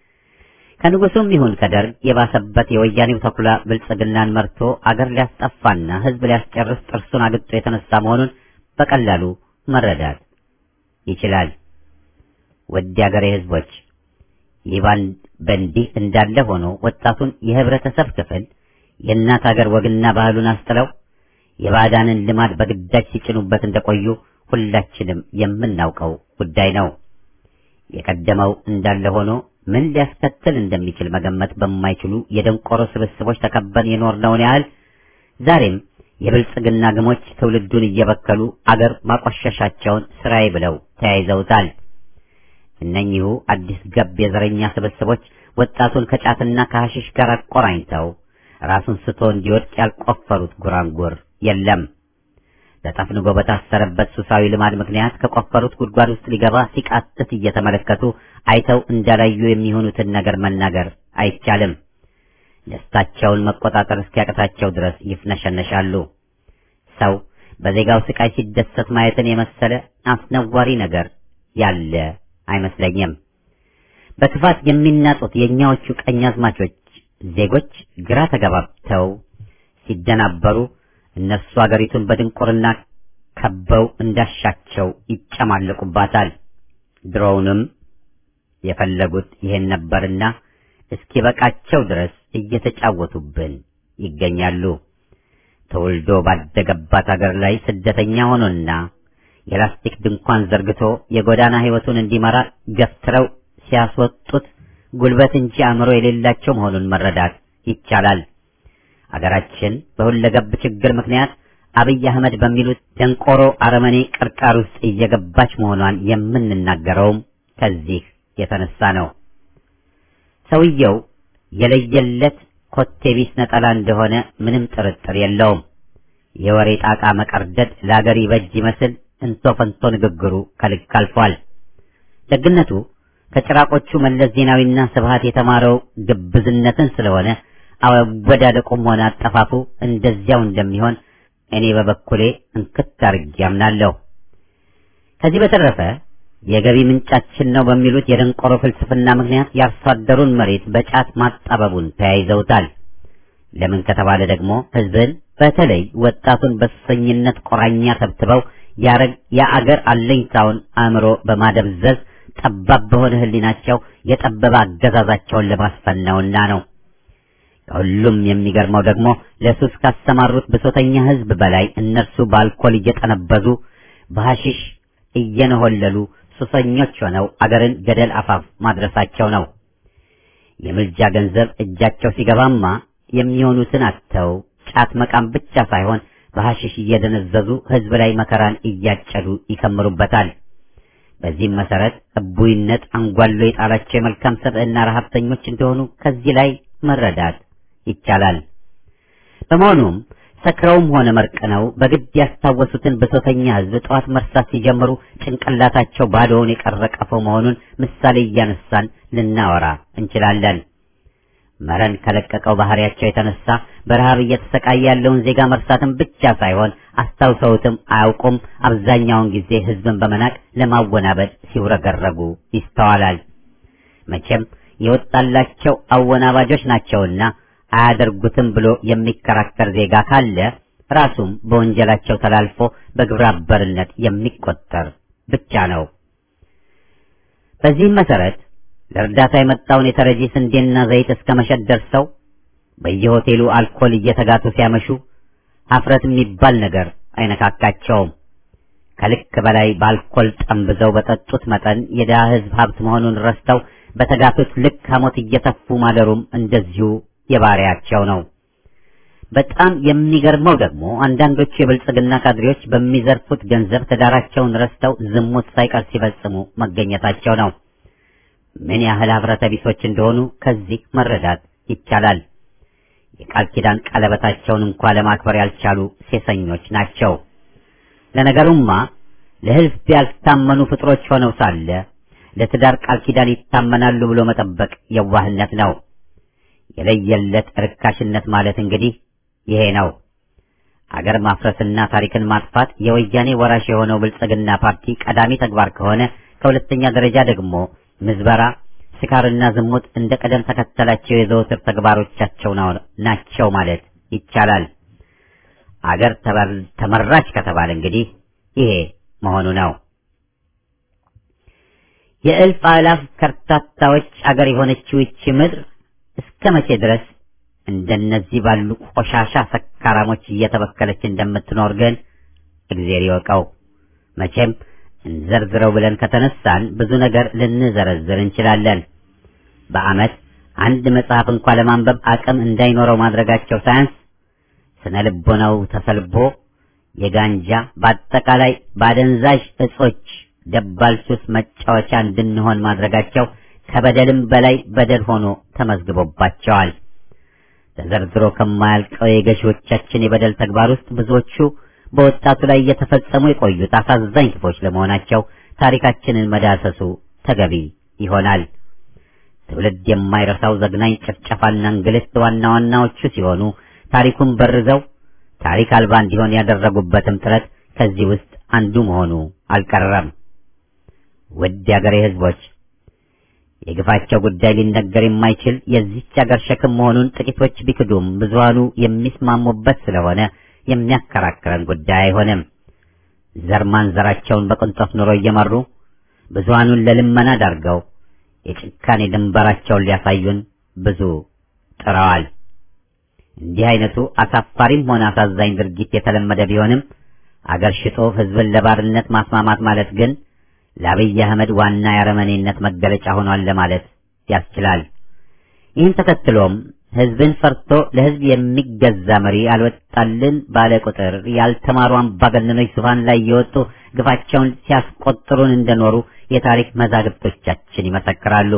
ከንጉሱም ይሁን ከደርግ የባሰበት የወያኔው ተኩላ ብልጽግናን መርቶ አገር ሊያስጠፋና ሕዝብ ሊያስጨርስ ጥርሱን አግጦ የተነሳ መሆኑን በቀላሉ መረዳት ይችላል። ውድ የአገሬ ሕዝቦች ይህ በእንዲህ እንዳለ ሆኖ ወጣቱን የህብረተሰብ ክፍል የእናት አገር ወግና ባህሉን አስጥለው የባዕዳንን ልማድ በግዳጅ ሲጭኑበት እንደቆዩ ሁላችንም የምናውቀው ጉዳይ ነው። የቀደመው እንዳለ ሆኖ ምን ሊያስከትል እንደሚችል መገመት በማይችሉ የደንቆሮ ስብስቦች ተከበን የኖርነውን ያህል ዛሬም የብልጽግና ግሞች ትውልዱን እየበከሉ አገር ማቆሸሻቸውን ስራዬ ብለው ተያይዘውታል። እነኚሁ አዲስ ገብ የዘረኛ ስብስቦች ወጣቱን ከጫትና ከሐሽሽ ጋር አቆራኝተው ራሱን ስቶ እንዲወድቅ ያልቆፈሩት ጉራንጉር የለም። ተጠፍንጎ በታሰረበት ሱሳዊ ልማድ ምክንያት ከቆፈሩት ጉድጓድ ውስጥ ሊገባ ሲቃትት እየተመለከቱ አይተው እንዳላዩ የሚሆኑትን ነገር መናገር አይቻልም። ደስታቸውን መቆጣጠር እስኪያቅታቸው ድረስ ይፍነሸነሻሉ። ሰው በዜጋው ስቃይ ሲደሰት ማየትን የመሰለ አስነዋሪ ነገር ያለ አይመስለኝም። በክፋት የሚናጡት የእኛዎቹ ቀኛዝማቾች ዜጎች ግራ ተገባብተው ሲደናበሩ እነሱ አገሪቱን በድንቁርና ከበው እንዳሻቸው ይጨማለቁባታል። ድሮውንም የፈለጉት ይሄን ነበርና እስኪበቃቸው ድረስ እየተጫወቱብን ይገኛሉ። ተወልዶ ባደገባት አገር ላይ ስደተኛ ሆኖና የላስቲክ ድንኳን ዘርግቶ የጎዳና ሕይወቱን እንዲመራ ገፍትረው ሲያስወጡት ጉልበት እንጂ አእምሮ የሌላቸው መሆኑን መረዳት ይቻላል። አገራችን በሁለገብ ችግር ምክንያት አብይ አህመድ በሚሉት ደንቆሮ አረመኔ ቅርቃር ውስጥ እየገባች መሆኗን የምንናገረውም ከዚህ የተነሳ ነው። ሰውየው የለየለት ኮቴቢስ ነጠላ እንደሆነ ምንም ጥርጥር የለውም። የወሬ ጣቃ መቀርደድ ለአገር ይበጅ ይመስል እንቶ ፈንቶ ንግግሩ ከልክ አልፏል። ደግነቱ ከጭራቆቹ መለስ ዜናዊና ስብሃት የተማረው ግብዝነትን ስለሆነ አወዳደቁም ሆነ አጠፋፉ እንደዚያው እንደሚሆን እኔ በበኩሌ እንክት አድርጌ አምናለሁ። ከዚህ በተረፈ የገቢ ምንጫችን ነው በሚሉት የደንቆሮ ፍልስፍና ምክንያት የአርሶ አደሩን መሬት በጫት ማጣበቡን ተያይዘውታል። ለምን ከተባለ ደግሞ ሕዝብን በተለይ ወጣቱን በሱሰኝነት ቆራኛ ተብትበው የአገር አለኝታውን አእምሮ በማደብዘዝ ጠባብ በሆነ ሕሊናቸው የጠበበ አገዛዛቸውን ለማስፈን ነውና ነው። ከሁሉም የሚገርመው ደግሞ ለሱስ ካሰማሩት ብሶተኛ ሕዝብ በላይ እነርሱ በአልኮል እየጠነበዙ በሐሺሽ እየነሆለሉ ሱሰኞች ሆነው አገርን ገደል አፋፍ ማድረሳቸው ነው። የምልጃ ገንዘብ እጃቸው ሲገባማ የሚሆኑትን አጥተው ጫት መቃም ብቻ ሳይሆን በሐሺሽ እየደነዘዙ ሕዝብ ላይ መከራን እያጨዱ ይከምሩበታል። በዚህም መሰረት እቡይነት አንጓሎ የጣላቸው የመልካም ሰብዕና ረሀብተኞች እንደሆኑ ከዚህ ላይ መረዳት ይቻላል። በመሆኑም ሰክረውም ሆነ መርቅነው በግድ ያስታወሱትን ብሶተኛ ሕዝብ ጠዋት መርሳት ሲጀምሩ ጭንቅላታቸው ባዶውን የቀረቀፈው መሆኑን ምሳሌ እያነሳን ልናወራ እንችላለን። መረን ከለቀቀው ባህሪያቸው የተነሳ በረሃብ እየተሰቃየ ያለውን ዜጋ መርሳትን ብቻ ሳይሆን አስታውሰውትም አያውቁም። አብዛኛውን ጊዜ ሕዝብን በመናቅ ለማወናበድ ሲውረገረጉ ይስተዋላል። መቼም የወጣላቸው አወናባጆች ናቸውና አያደርጉትም ብሎ የሚከራከር ዜጋ ካለ ራሱም በወንጀላቸው ተላልፎ በግብረ አበርነት የሚቆጠር ብቻ ነው። በዚህም መሰረት ለእርዳታ የመጣውን የተረጂ ስንዴና ዘይት እስከ መሸጥ ደርሰው በየሆቴሉ አልኮል እየተጋቱ ሲያመሹ ሀፍረት የሚባል ነገር አይነካካቸውም። ከልክ በላይ በአልኮል ጠምብዘው በጠጡት መጠን የድሃ ሕዝብ ሀብት መሆኑን ረስተው በተጋቱት ልክ ሐሞት እየተፉ ማደሩም እንደዚሁ የባሪያቸው ነው። በጣም የሚገርመው ደግሞ አንዳንዶቹ የብልጽግና ካድሬዎች በሚዘርፉት ገንዘብ ትዳራቸውን ረስተው ዝሙት ሳይቀር ሲፈጽሙ መገኘታቸው ነው። ምን ያህል ኅብረተ ቢሶች እንደሆኑ ከዚህ መረዳት ይቻላል። የቃል ኪዳን ቀለበታቸውን እንኳ ለማክበር ያልቻሉ ሴሰኞች ናቸው። ለነገሩማ ለሕዝብ ያልታመኑ ፍጥሮች ሆነው ሳለ ለትዳር ቃል ኪዳን ይታመናሉ ብሎ መጠበቅ የዋህነት ነው። የለየለት ርካሽነት ማለት እንግዲህ ይሄ ነው። አገር ማፍረስና ታሪክን ማጥፋት የወያኔ ወራሽ የሆነው ብልጽግና ፓርቲ ቀዳሚ ተግባር ከሆነ ከሁለተኛ ደረጃ ደግሞ ምዝበራ፣ ስካርና ዝሙት እንደ ቀደም ተከተላቸው የዘወትር ተግባሮቻቸው ናቸው ማለት ይቻላል። አገር ተመራች ከተባለ እንግዲህ ይሄ መሆኑ ነው። የእልፍ አላፍ ከርታታዎች አገር የሆነችው ይቺ ምድር እስከ መቼ ድረስ እንደነዚህ ባሉ ቆሻሻ ሰካራሞች እየተበከለች እንደምትኖር ግን እግዜር ይወቀው። መቼም እንዘርዝረው ብለን ከተነሳን ብዙ ነገር ልንዘረዝር እንችላለን። በዓመት አንድ መጽሐፍ እንኳ ለማንበብ አቅም እንዳይኖረው ማድረጋቸው ሳያንስ ስነ ልቦናው ተሰልቦ የጋንጃ በአጠቃላይ በአደንዛዥ እጾች ደባል ሱስ መጫወቻ እንድንሆን ማድረጋቸው ከበደልም በላይ በደል ሆኖ ተመዝግቦባቸዋል። ተዘርዝሮ ከማያልቀው የገዢዎቻችን የበደል ተግባር ውስጥ ብዙዎቹ በወጣቱ ላይ እየተፈጸሙ የቆዩት አሳዛኝ ክፎች ለመሆናቸው ታሪካችንን መዳሰሱ ተገቢ ይሆናል። ትውልድ የማይረሳው ዘግናኝ ጭፍጨፋና እንግልት ዋና ዋናዎቹ ሲሆኑ ታሪኩን በርዘው ታሪክ አልባ እንዲሆን ያደረጉበትም ጥረት ከዚህ ውስጥ አንዱ መሆኑ አልቀረም። ውድ የአገሬ ሕዝቦች የግፋቸው ጉዳይ ሊነገር የማይችል የዚች አገር ሸክም መሆኑን ጥቂቶች ቢክዱም ብዙሃኑ የሚስማሙበት ስለሆነ የሚያከራክረን ጉዳይ አይሆንም። ዘር ማንዘራቸውን በቅንጦት ኑሮ እየመሩ ብዙሃኑን ለልመና ዳርገው የጭካኔ ድንበራቸውን ሊያሳዩን ብዙ ጥረዋል። እንዲህ አይነቱ አሳፋሪም ሆነ አሳዛኝ ድርጊት የተለመደ ቢሆንም አገር ሽጦ ሕዝብን ለባርነት ማስማማት ማለት ግን ለአብይ አህመድ ዋና የአረመኔነት መገለጫ ሆኗል ለማለት ያስችላል። ይህን ተከትሎም ሕዝብን ፈርቶ ለሕዝብ የሚገዛ መሪ አልወጣልን ባለ ቁጥር ያልተማሩ አምባገነኖች ዙፋን ላይ የወጡ ግፋቸውን ሲያስቆጥሩን እንደኖሩ የታሪክ መዛግብቶቻችን ይመሰክራሉ።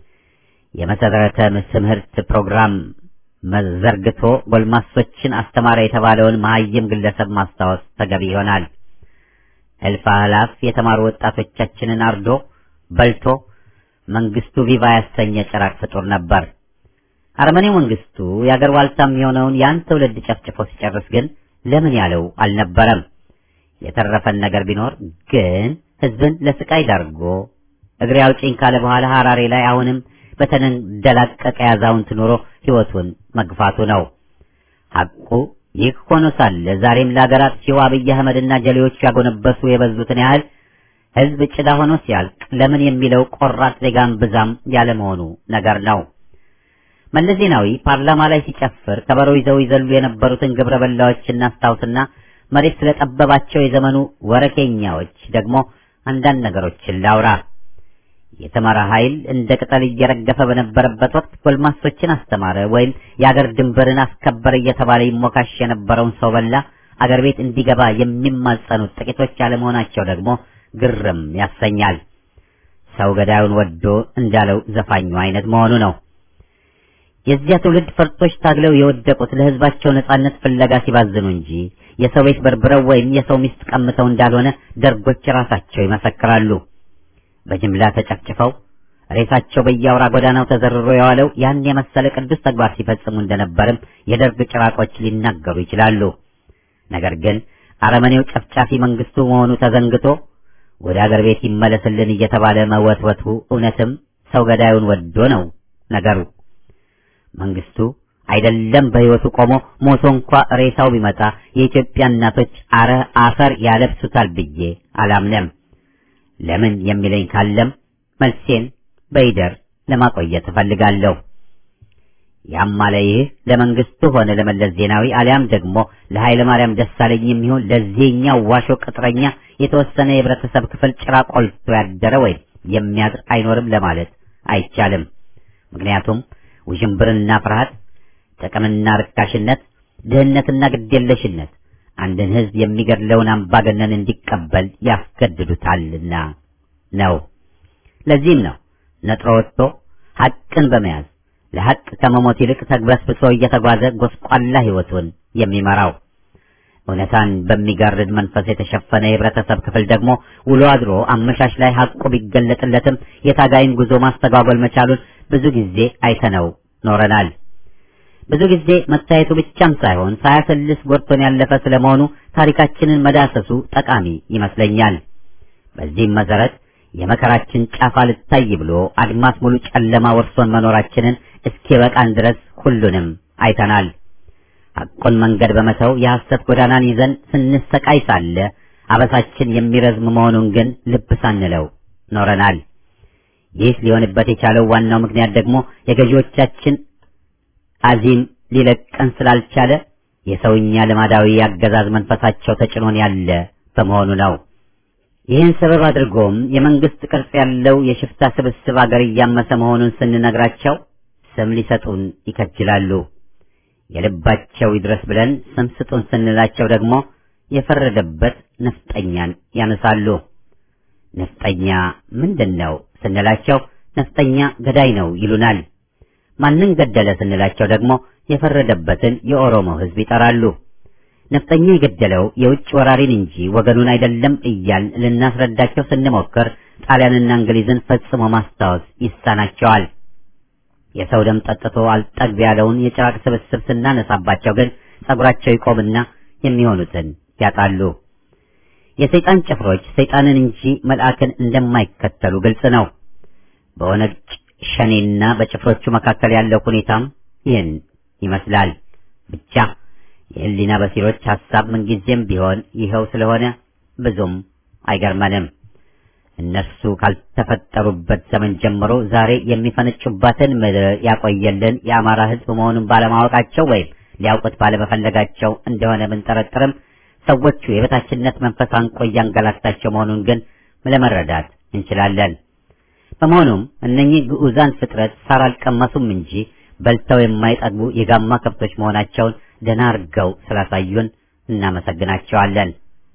የመሰረተ ትምህርት ፕሮግራም መዘርግቶ ጎልማሶችን አስተማረ የተባለውን መሀይም ግለሰብ ማስታወስ ተገቢ ይሆናል። እልፍ አእላፍ የተማሩ ወጣቶቻችንን አርዶ በልቶ መንግስቱ ቪቫ ያሰኘ ጭራቅ ፍጡር ነበር። አረመኔው መንግስቱ የአገር ዋልታም የሆነውን ያን ትውልድ ጨፍጭፎ ሲጨርስ ግን ለምን ያለው አልነበረም። የተረፈን ነገር ቢኖር ግን ህዝብን ለስቃይ ዳርጎ እግሬ አውጪኝ ካለ በኋላ ሐራሬ ላይ አሁንም በተንደላቀቀ ያዛውንት ኑሮ ህይወቱን መግፋቱ ነው። ሐቁ ይህ ሆኖ ሳለ ዛሬም ለአገር አጥፊው አብይ አህመድና ጀሌዎቹ ያጎነበሱ የበዙትን ያህል ህዝብ ጭዳ ሆኖ ሲያልቅ ለምን የሚለው ቆራጥ ዜጋን ብዛም ያለመሆኑ ነገር ነው። መለስ ዜናዊ ፓርላማ ላይ ሲጨፍር ከበሮ ይዘው ይዘሉ የነበሩትን ግብረ በላዎች እናስታውስና መሬት ስለጠበባቸው የዘመኑ ወረኬኛዎች ደግሞ አንዳንድ ነገሮችን ላውራ። የተማረ ኃይል እንደ ቅጠል እየረገፈ በነበረበት ወቅት ጎልማሶችን አስተማረ ወይም የአገር ድንበርን አስከበር እየተባለ ይሞካሽ የነበረውን ሰው በላ አገር ቤት እንዲገባ የሚማጸኑት ጥቂቶች አለመሆናቸው ደግሞ ግርም ያሰኛል። ሰው ገዳዩን ወዶ እንዳለው ዘፋኙ አይነት መሆኑ ነው። የዚያ ትውልድ ፈርጦች ታግለው የወደቁት ለህዝባቸው ነጻነት ፍለጋ ሲባዝኑ እንጂ የሰው ቤት በርብረው ወይም የሰው ሚስት ቀምተው እንዳልሆነ ደርጎች ራሳቸው ይመሰክራሉ። በጅምላ ተጨፍጭፈው ሬሳቸው በየአውራ ጎዳናው ተዘርሮ የዋለው ያን የመሰለ ቅዱስ ተግባር ሲፈጽሙ እንደነበርም የደርግ ጭራቆች ሊናገሩ ይችላሉ። ነገር ግን አረመኔው ጨፍጫፊ መንግስቱ መሆኑ ተዘንግቶ ወደ አገር ቤት ይመለስልን እየተባለ መወትወቱ እውነትም ሰው ገዳዩን ወዶ ነው ነገሩ። መንግስቱ አይደለም በህይወቱ ቆሞ ሞቶ እንኳ ሬሳው ቢመጣ የኢትዮጵያ እናቶች አረ አፈር ያለብሱታል ብዬ አላምነም። ለምን የሚለኝ ካለም መልሴን በይደር ለማቆየት እፈልጋለሁ። ያም አለ ይህ ለመንግስቱ ሆነ ለመለስ ዜናዊ አሊያም ደግሞ ለኃይለ ማርያም ደሳለኝ የሚሆን ለዚህኛው ዋሾ ቅጥረኛ የተወሰነ የህብረተሰብ ክፍል ጭራ ቆልቶ ያደረ ወይም የሚያድር አይኖርም ለማለት አይቻልም። ምክንያቱም ውዥንብርና ፍርሃት፣ ጥቅምና ርካሽነት፣ ድህነትና ግዴለሽነት አንድን ህዝብ የሚገድለውን አምባገነን እንዲቀበል ያስገድዱታልና ነው። ለዚህም ነው ነጥሮ ወጥቶ ሐቅን በመያዝ ለሐቅ ከመሞት ይልቅ ተግበስብሶ እየተጓዘ ጎስቋላ ህይወቱን የሚመራው። እውነታን በሚጋርድ መንፈስ የተሸፈነ የህብረተሰብ ክፍል ደግሞ ውሎ አድሮ አመሻሽ ላይ ሐቁ ቢገለጥለትም የታጋይን ጉዞ ማስተጓጎል መቻሉን ብዙ ጊዜ አይተነው ኖረናል። ብዙ ጊዜ መታየቱ ብቻም ሳይሆን ሳያሰልስ ጎድቶን ያለፈ ስለመሆኑ ታሪካችንን መዳሰሱ ጠቃሚ ይመስለኛል። በዚህም መሰረት የመከራችን ጫፍ አልታይ ብሎ አድማስ ሙሉ ጨለማ ወርሶን መኖራችንን እስኪበቃን ድረስ ሁሉንም አይተናል። ሐቁን መንገድ በመተው የሐሰት ጎዳናን ይዘን ስንሰቃይ ሳለ አበሳችን የሚረዝም መሆኑን ግን ልብ ሳንለው ኖረናል። ይህ ሊሆንበት የቻለው ዋናው ምክንያት ደግሞ የገዢዎቻችን አዚም ሊለቀን ስላልቻለ የሰውኛ ልማዳዊ የአገዛዝ መንፈሳቸው ተጭኖን ያለ በመሆኑ ነው። ይህን ሰበብ አድርጎም የመንግስት ቅርጽ ያለው የሽፍታ ስብስብ አገር እያመሰ መሆኑን ስንነግራቸው ስም ሊሰጡን ይከጅላሉ። የልባቸው ይድረስ ብለን ስም ስጡን ስንላቸው ደግሞ የፈረደበት ነፍጠኛን ያነሳሉ። ነፍጠኛ ምንድን ነው ስንላቸው ነፍጠኛ ገዳይ ነው ይሉናል። ማንን ገደለ ስንላቸው ደግሞ የፈረደበትን የኦሮሞ ሕዝብ ይጠራሉ። ነፍጠኛ የገደለው የውጭ ወራሪን እንጂ ወገኑን አይደለም እያል ልናስረዳቸው ስንሞክር ጣሊያንና እንግሊዝን ፈጽሞ ማስታወስ ይሳናቸዋል። የሰው ደም ጠጥቶ አልጠግብ ያለውን የጭራቅ ስብስብ ስናነሳባቸው ግን ጸጉራቸው ይቆምና የሚሆኑትን ያጣሉ። የሰይጣን ጭፍሮች ሰይጣንን እንጂ መልአክን እንደማይከተሉ ግልጽ ነው። በኦነግ ሸኔና በጭፍሮቹ መካከል ያለው ሁኔታም ይህን ይመስላል። ብቻ የህሊና በሲሮች ሐሳብ ምንጊዜም ቢሆን ይኸው ስለሆነ ብዙም አይገርመንም። እነሱ ካልተፈጠሩበት ዘመን ጀምሮ ዛሬ የሚፈነጩባትን ምድር ያቆየልን የአማራ ሕዝብ መሆኑን ባለማወቃቸው ወይም ሊያውቁት ባለመፈለጋቸው እንደሆነ ብንጠረጥርም ሰዎቹ የበታችነት መንፈስ አንቆ እያንገላታቸው መሆኑን ግን ለመረዳት እንችላለን። በመሆኑም እነኚህ ግዑዛን ፍጥረት ሳር አልቀመሱም እንጂ በልተው የማይጠግቡ የጋማ ከብቶች መሆናቸውን ደህና አድርገው ስላሳዩን እናመሰግናቸዋለን።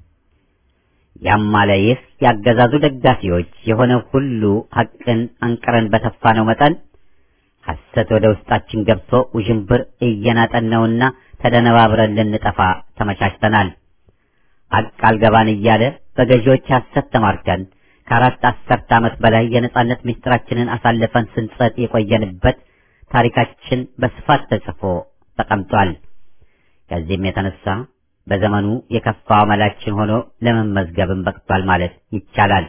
ያም አለ ይህ ያገዛዙ ደጋፊዎች የሆነ ሁሉ ሐቅን አንቅረን በተፋነው መጠን ሐሰት ወደ ውስጣችን ገብቶ ውዥንብር እየናጠን ነውና ተደነባብረን ልንጠፋ ተመቻችተናል። ሐቅ አልገባን እያለ በገዢዎች ሐሰት ተማርከን ከአራት አስርት ዓመት በላይ የነጻነት ምስጢራችንን አሳልፈን ስንጸጥ የቆየንበት ታሪካችን በስፋት ተጽፎ ተቀምጧል። ከዚህም የተነሳ በዘመኑ የከፋው አመላችን ሆኖ ለመመዝገብም በቅቷል ማለት ይቻላል።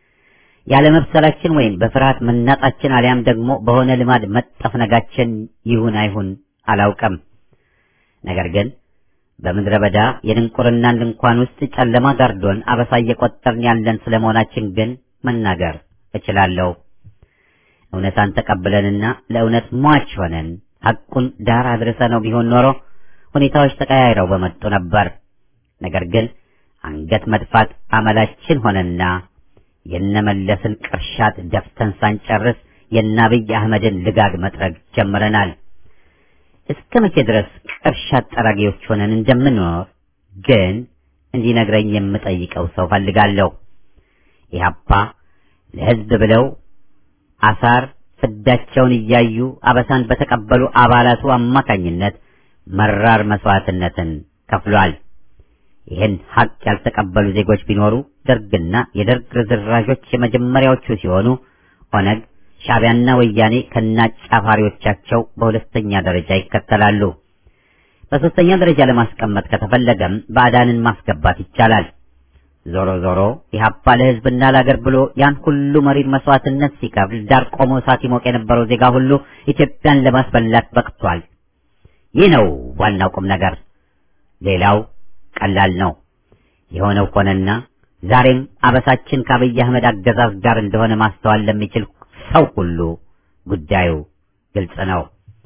ያለመብሰላችን ወይም በፍርሃት መናጣችን አሊያም ደግሞ በሆነ ልማድ መጠፍነጋችን ይሁን አይሁን አላውቅም። ነገር ግን በምድረ በዳ የድንቁርናን ድንኳን ውስጥ ጨለማ ጋርዶን አበሳ እየቆጠርን ያለን ስለመሆናችን ግን መናገር እችላለሁ። እውነታን ተቀብለንና ለእውነት ሟች ሆነን ሐቁን ዳር አድርሰነው ቢሆን ኖሮ ሁኔታዎች ተቀያይረው በመጡ ነበር። ነገር ግን አንገት መድፋት አመላችን ሆነና የነመለስን ቅርሻት ደፍተን ሳንጨርስ የአብይ አህመድን ልጋግ መጥረግ ጀምረናል። እስከ መቼ ድረስ ቅርሻት ጠራጊዎች ሆነን እንደምንኖር ግን እንዲነግረኝ የምጠይቀው ሰው ፈልጋለሁ። ኢህአፓ ለሕዝብ ብለው አሳር ፍዳቸውን እያዩ አበሳን በተቀበሉ አባላቱ አማካኝነት መራር መስዋዕትነትን ከፍሏል። ይህን ሀቅ ያልተቀበሉ ዜጎች ቢኖሩ ደርግና የደርግ ርዝራዦች የመጀመሪያዎቹ ሲሆኑ ኦነግ፣ ሻዕቢያና ወያኔ ከነአጫፋሪዎቻቸው በሁለተኛ ደረጃ ይከተላሉ። በሶስተኛ ደረጃ ለማስቀመጥ ከተፈለገም ባዕዳንን ማስገባት ይቻላል። ዞሮ ዞሮ ኢህአፓ ለሕዝብና ለአገር ብሎ ያን ሁሉ መሪር መስዋዕትነት ሲከፍል ዳር ቆሞ እሳት ይሞቅ የነበረው ዜጋ ሁሉ ኢትዮጵያን ለማስበላት በቅቷል። ይህ ነው ዋናው ቁም ነገር። ሌላው ቀላል ነው። የሆነው ሆነና ዛሬም አበሳችን ከአብይ አህመድ አገዛዝ ጋር እንደሆነ ማስተዋል ለሚችል ሰው ሁሉ ጉዳዩ ግልጽ ነው።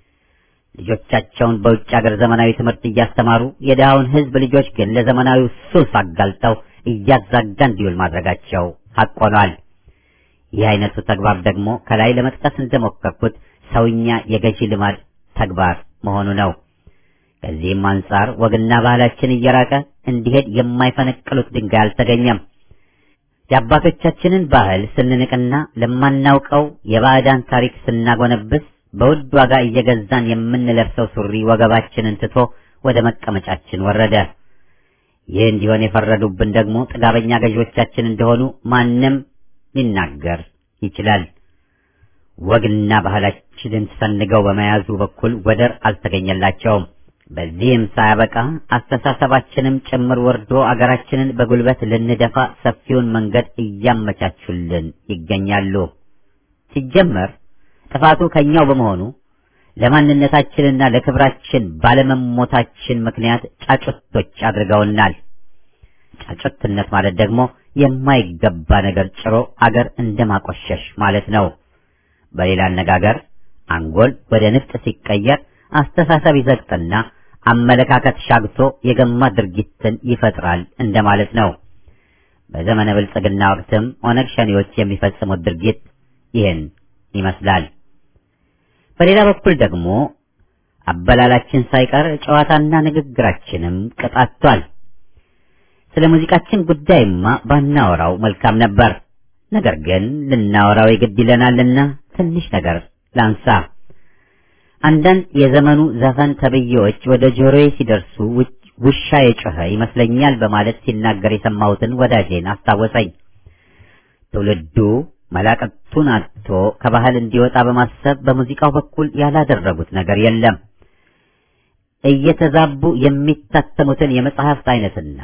ልጆቻቸውን በውጭ ሀገር ዘመናዊ ትምህርት እያስተማሩ የድሃውን ሕዝብ ልጆች ግን ለዘመናዊው ሱስ አጋልጠው እያዛጋ እንዲውል ማድረጋቸው ሐቅ ሆኗል። ይህ አይነቱ ተግባር ደግሞ ከላይ ለመጥቀስ እንደሞከርኩት ሰውኛ የገዢ ልማድ ተግባር መሆኑ ነው። ከዚህም አንጻር ወግና ባህላችን እየራቀ እንዲሄድ የማይፈነቅሉት ድንጋይ አልተገኘም። የአባቶቻችንን ባህል ስንንቅና ለማናውቀው የባዕዳን ታሪክ ስናጎነብስ በውድ ዋጋ እየገዛን የምንለብሰው ሱሪ ወገባችንን ትቶ ወደ መቀመጫችን ወረደ። ይህ እንዲሆን የፈረዱብን ደግሞ ጥጋበኛ ገዢዎቻችን እንደሆኑ ማንም ሊናገር ይችላል። ወግና ባህላችንን ሰንገው በመያዙ በኩል ወደር አልተገኘላቸውም። በዚህም ሳያበቃ አስተሳሰባችንም ጭምር ወርዶ አገራችንን በጉልበት ልንደፋ ሰፊውን መንገድ እያመቻቹልን ይገኛሉ። ሲጀመር ጥፋቱ ከኛው በመሆኑ ለማንነታችንና ለክብራችን ባለመሞታችን ምክንያት ጫጩቶች አድርገውናል። ጫጩትነት ማለት ደግሞ የማይገባ ነገር ጭሮ አገር እንደማቆሸሽ ማለት ነው። በሌላ አነጋገር አንጎል ወደ ንፍጥ ሲቀየር አስተሳሰብ ይዘግጥና አመለካከት ሻግቶ የገማ ድርጊትን ይፈጥራል እንደማለት ነው። በዘመነ ብልጽግና ወቅትም ኦነግ ሸኔዎች የሚፈጽሙት ድርጊት ይህን ይመስላል። በሌላ በኩል ደግሞ አበላላችን ሳይቀር ጨዋታና ንግግራችንም ቅጣቷል። ስለ ሙዚቃችን ጉዳይማ ባናወራው መልካም ነበር። ነገር ግን ልናወራው የግድ ይለናልና ትንሽ ነገር ላንሳ። አንዳንድ የዘመኑ ዘፈን ተብዬዎች ወደ ጆሮዬ ሲደርሱ ውሻ የጮኸ ይመስለኛል በማለት ሲናገር የሰማሁትን ወዳጄን አስታወሰኝ። ትውልዱ መላቀቱን አጥቶ ከባህል እንዲወጣ በማሰብ በሙዚቃው በኩል ያላደረጉት ነገር የለም። እየተዛቡ የሚታተሙትን የመጽሐፍት አይነትና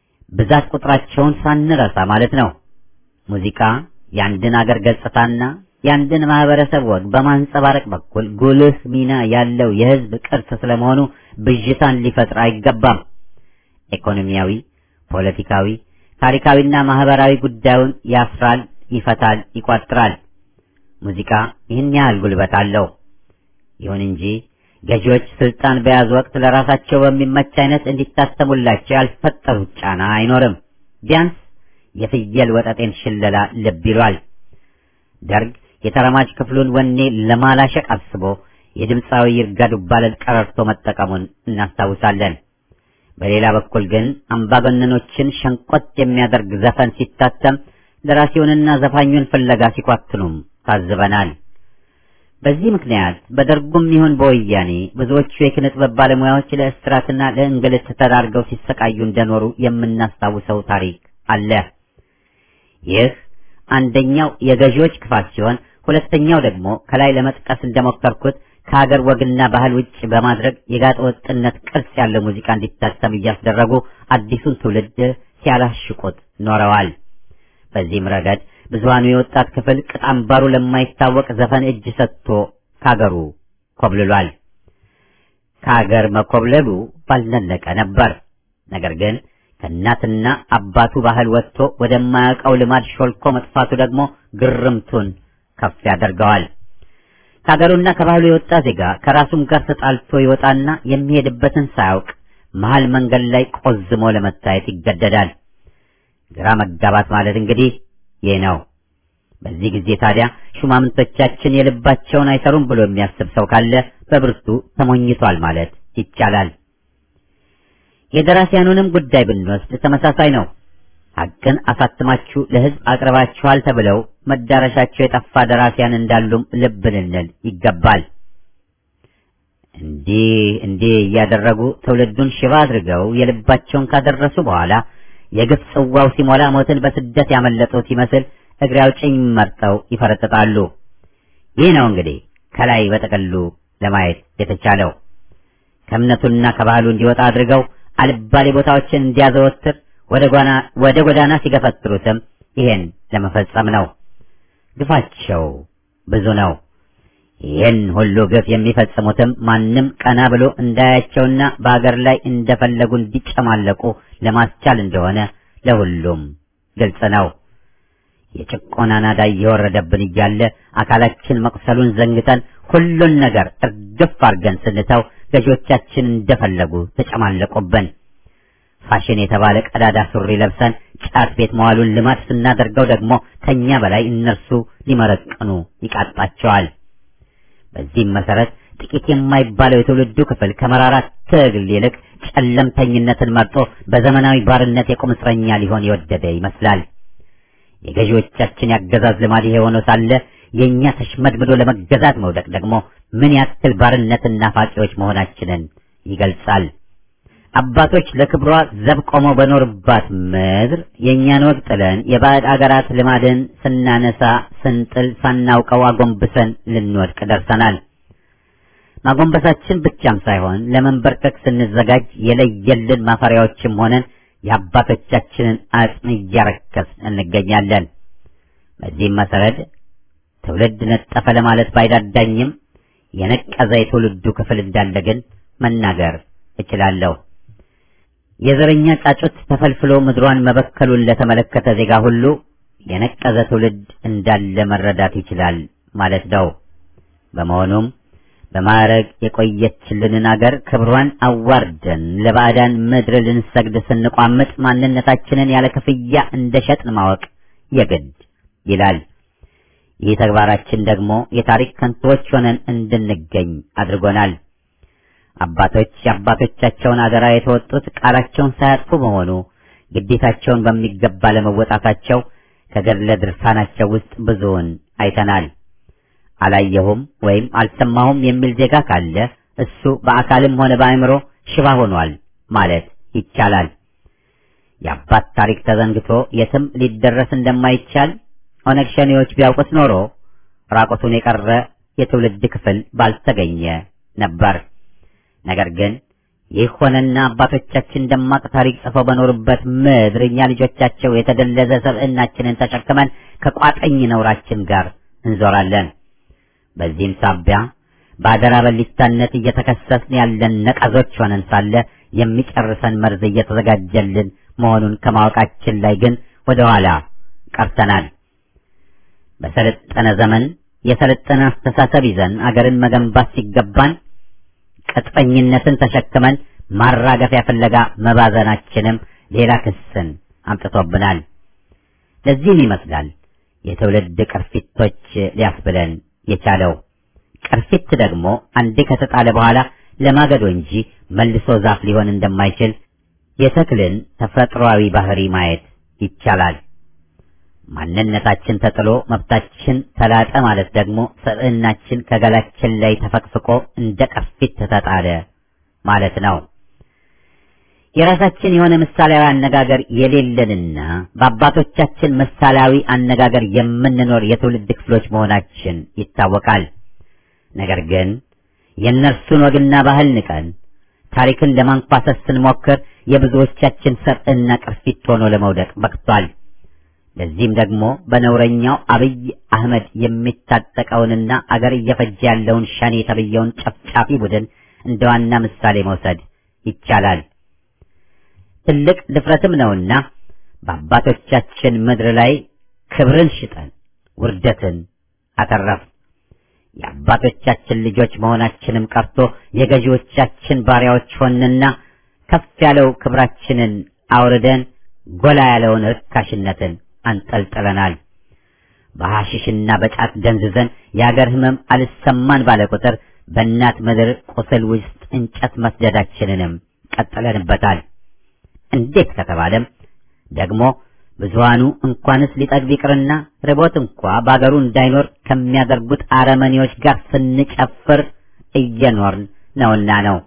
ብዛት ቁጥራቸውን ሳንረሳ ማለት ነው። ሙዚቃ የአንድን አገር ገጽታና የአንድን ማህበረሰብ ወግ በማንጸባረቅ በኩል ጉልህ ሚና ያለው የህዝብ ቅርስ ስለመሆኑ ብዥታን ሊፈጥር አይገባም። ኢኮኖሚያዊ፣ ፖለቲካዊ፣ ታሪካዊና ማህበራዊ ጉዳዩን ያስራል፣ ይፈታል፣ ይቋጥራል። ሙዚቃ ይህን ያህል ጉልበት አለው። ይሁን እንጂ ገዢዎች ስልጣን በያዙ ወቅት ለራሳቸው በሚመች አይነት እንዲታተሙላቸው ያልፈጠሩት ጫና አይኖርም። ቢያንስ የፍየል ወጠጤን ሽለላ ልብ ይሏል። ደርግ የተረማጅ ክፍሉን ወኔ ለማላሸቅ አስቦ የድምፃዊ ይርጋ ዱባለን ቀረርቶ መጠቀሙን እናስታውሳለን። በሌላ በኩል ግን አምባገነኖችን ሸንቆጥ የሚያደርግ ዘፈን ሲታተም ደራሲውንና ዘፋኙን ፍለጋ ሲኳትኑም ታዝበናል። በዚህ ምክንያት በደርጉም ይሁን በወያኔ ብዙዎቹ የኪነ ጥበብ ባለሙያዎች ለእስራትና ለእንግልት ተዳርገው ሲሰቃዩ እንደኖሩ የምናስታውሰው ታሪክ አለ። ይህ አንደኛው የገዢዎች ክፋት ሲሆን፣ ሁለተኛው ደግሞ ከላይ ለመጥቀስ እንደሞከርኩት ከሀገር ወግና ባህል ውጭ በማድረግ የጋጠ ወጥነት ቅርጽ ያለው ሙዚቃ እንዲታተም እያስደረጉ አዲሱን ትውልድ ሲያላሽቁት ኖረዋል። በዚህም ረገድ ብዙሃኑ የወጣት ክፍል ቅጥ አምባሩ ለማይታወቅ ዘፈን እጅ ሰጥቶ ካገሩ ኮብልሏል። ከሀገር መኮብለሉ ባልነለቀ ነበር። ነገር ግን ከእናትና አባቱ ባህል ወጥቶ ወደማያውቀው ልማድ ሾልኮ መጥፋቱ ደግሞ ግርምቱን ከፍ ያደርገዋል። ከሀገሩና ከባህሉ የወጣ ዜጋ ከራሱም ጋር ተጣልቶ ይወጣና የሚሄድበትን ሳያውቅ መሀል መንገድ ላይ ቆዝሞ ለመታየት ይገደዳል። ግራ መጋባት ማለት እንግዲህ ይህ ነው። በዚህ ጊዜ ታዲያ ሹማምንቶቻችን የልባቸውን አይሰሩም ብሎ የሚያስብ ሰው ካለ በብርቱ ተሞኝቷል ማለት ይቻላል። የደራሲያኑንም ጉዳይ ብንወስድ ተመሳሳይ ነው። ሐቅን አሳትማችሁ ለሕዝብ አቅርባችኋል ተብለው መዳረሻቸው የጠፋ ደራሲያን እንዳሉም ልብ ልንል ይገባል። እንዲህ እንዲህ እያደረጉ ትውልዱን ሽባ አድርገው የልባቸውን ካደረሱ በኋላ የግፍ ጽዋው ሲሞላ ሞትን በስደት ያመለጡት ይመስል እግሬ አውጭኝ መርጠው ይፈረጥጣሉ። ይህ ነው እንግዲህ ከላይ በጠቅሉ ለማየት የተቻለው። ከእምነቱና ከባህሉ እንዲወጣ አድርገው አልባሌ ቦታዎችን እንዲያዘወትር ወደ ጎዳና ሲገፈትሩትም ይሄን ለመፈጸም ነው። ግፋቸው ብዙ ነው። ይህን ሁሉ ግፍ የሚፈጽሙትም ማንም ቀና ብሎ እንዳያቸውና በአገር ላይ እንደፈለጉ እንዲጨማለቁ ለማስቻል እንደሆነ ለሁሉም ግልጽ ነው። የጭቆና ናዳ እየወረደብን እያለ አካላችን መቁሰሉን ዘንግተን ሁሉን ነገር እርግፍ አድርገን ስንተው ገዢዎቻችን እንደፈለጉ ተጨማለቁብን። ፋሽን የተባለ ቀዳዳ ሱሪ ለብሰን ጫት ቤት መዋሉን ልማድ ስናደርገው ደግሞ ከኛ በላይ እነርሱ ሊመረቅኑ ይቃጣቸዋል። በዚህም መሰረት ጥቂት የማይባለው የትውልዱ ክፍል ከመራራ ትግል ይልቅ ጨለምተኝነትን መርጦ በዘመናዊ ባርነት የቁም እስረኛ ሊሆን የወደደ ይመስላል። የገዢዎቻችን ያገዛዝ ልማድ ይሄ ሆኖ ሳለ የእኛ ተሽመድምዶ ለመገዛት መውደቅ ደግሞ ምን ያክል ባርነትን ናፋቂዎች መሆናችንን ይገልጻል። አባቶች ለክብሯ ዘብ ቆመው በኖርባት ምድር የእኛን ወግ ጥለን የባዕድ አገራት ልማድን ስናነሳ ስንጥል ሳናውቀው አጎንብሰን ልንወድቅ ደርሰናል። ማጎንበሳችን ብቻም ሳይሆን ለመንበርከክ ስንዘጋጅ የለየልን ማፈሪያዎችም ሆነን የአባቶቻችንን አጽም እያረከስን እንገኛለን። በዚህም መሰረት ትውልድ ነጠፈ ለማለት ባይዳዳኝም የነቀዘ የትውልዱ ክፍል እንዳለ ግን መናገር እችላለሁ። የዘረኛ ጫጩት ተፈልፍሎ ምድሯን መበከሉን ለተመለከተ ዜጋ ሁሉ የነቀዘ ትውልድ እንዳለ መረዳት ይችላል ማለት ነው። በመሆኑም በማዕረግ የቆየችልንን አገር ክብሯን አዋርደን ለባዕዳን ምድር ልንሰግድ ስንቋምጥ ማንነታችንን ያለ ክፍያ እንደ ሸጥን ማወቅ የግድ ይላል። ይህ ተግባራችን ደግሞ የታሪክ ከንቶዎች ሆነን እንድንገኝ አድርጎናል። አባቶች የአባቶቻቸውን አደራ የተወጡት ቃላቸውን ሳያጥፉ በመሆኑ ግዴታቸውን በሚገባ ለመወጣታቸው ከገድለ ድርሳናቸው ውስጥ ብዙውን አይተናል። አላየሁም ወይም አልሰማሁም የሚል ዜጋ ካለ እሱ በአካልም ሆነ በአእምሮ ሽባ ሆኗል ማለት ይቻላል። የአባት ታሪክ ተዘንግቶ የትም ሊደረስ እንደማይቻል ኦነግ ሸኔዎች ቢያውቁት ኖሮ ራቆቱን የቀረ የትውልድ ክፍል ባልተገኘ ነበር። ነገር ግን ይህ ሆነና አባቶቻችን ደማቅ ታሪክ ጽፈው በኖሩበት ምድር እኛ ልጆቻቸው የተደለዘ ሰብዕናችንን ተሸክመን ከቋጠኝ ነውራችን ጋር እንዞራለን። በዚህም ሳቢያ በአደራ በሊታነት እየተከሰስን ያለን ነቀዞች ሆነን ሳለ የሚጨርሰን መርዝ እየተዘጋጀልን መሆኑን ከማወቃችን ላይ ግን ወደ ኋላ ቀርተናል። በሰለጠነ ዘመን የሰለጠነ አስተሳሰብ ይዘን አገርን መገንባት ሲገባን ቅጥፈኝነትን ተሸክመን ማራገፊያ ፍለጋ መባዘናችንም ሌላ ክስን አምጥቶብናል። ለዚህም ይመስላል የትውልድ ቅርፊቶች ሊያስብለን የቻለው። ቅርፊት ደግሞ አንዴ ከተጣለ በኋላ ለማገዶ እንጂ መልሶ ዛፍ ሊሆን እንደማይችል የተክልን ተፈጥሯዊ ባህሪ ማየት ይቻላል። ማንነታችን ተጥሎ መብታችን ተላጠ ማለት ደግሞ ሰብዕናችን ከገላችን ላይ ተፈቅፍቆ እንደ ቅርፊት ተጣለ ማለት ነው። የራሳችን የሆነ ምሳሌያዊ አነጋገር የሌለንና በአባቶቻችን ምሳሌያዊ አነጋገር የምንኖር የትውልድ ክፍሎች መሆናችን ይታወቃል። ነገር ግን የእነርሱን ወግና ባህል ንቀን ታሪክን ለማንኳሰስ ስንሞክር የብዙዎቻችን ሰብዕና ቅርፊት ሆኖ ለመውደቅ በቅቷል። ለዚህም ደግሞ በነውረኛው አብይ አህመድ የሚታጠቀውንና አገር እየፈጀ ያለውን ሸኔ የተብየውን ጨፍጫፊ ቡድን እንደ ዋና ምሳሌ መውሰድ ይቻላል። ትልቅ ድፍረትም ነውና በአባቶቻችን ምድር ላይ ክብርን ሽጠን ውርደትን አተረፍ። የአባቶቻችን ልጆች መሆናችንም ቀርቶ የገዢዎቻችን ባሪያዎች ሆንና ከፍ ያለው ክብራችንን አውርደን ጎላ ያለውን ርካሽነትን አንጠልጥለናል። በሐሽሽና በጫት ደንዝዘን የአገር ሕመም አልሰማን ባለ ቁጥር በእናት ምድር ቁስል ውስጥ እንጨት መስደዳችንንም ቀጥለንበታል። እንዴት ከተባለም ደግሞ ብዙሃኑ እንኳንስ ሊጠግብ ይቅርና ርቦት እንኳ በአገሩ እንዳይኖር ከሚያደርጉት አረመኔዎች ጋር ስንጨፍር እየኖርን ነውና ነው።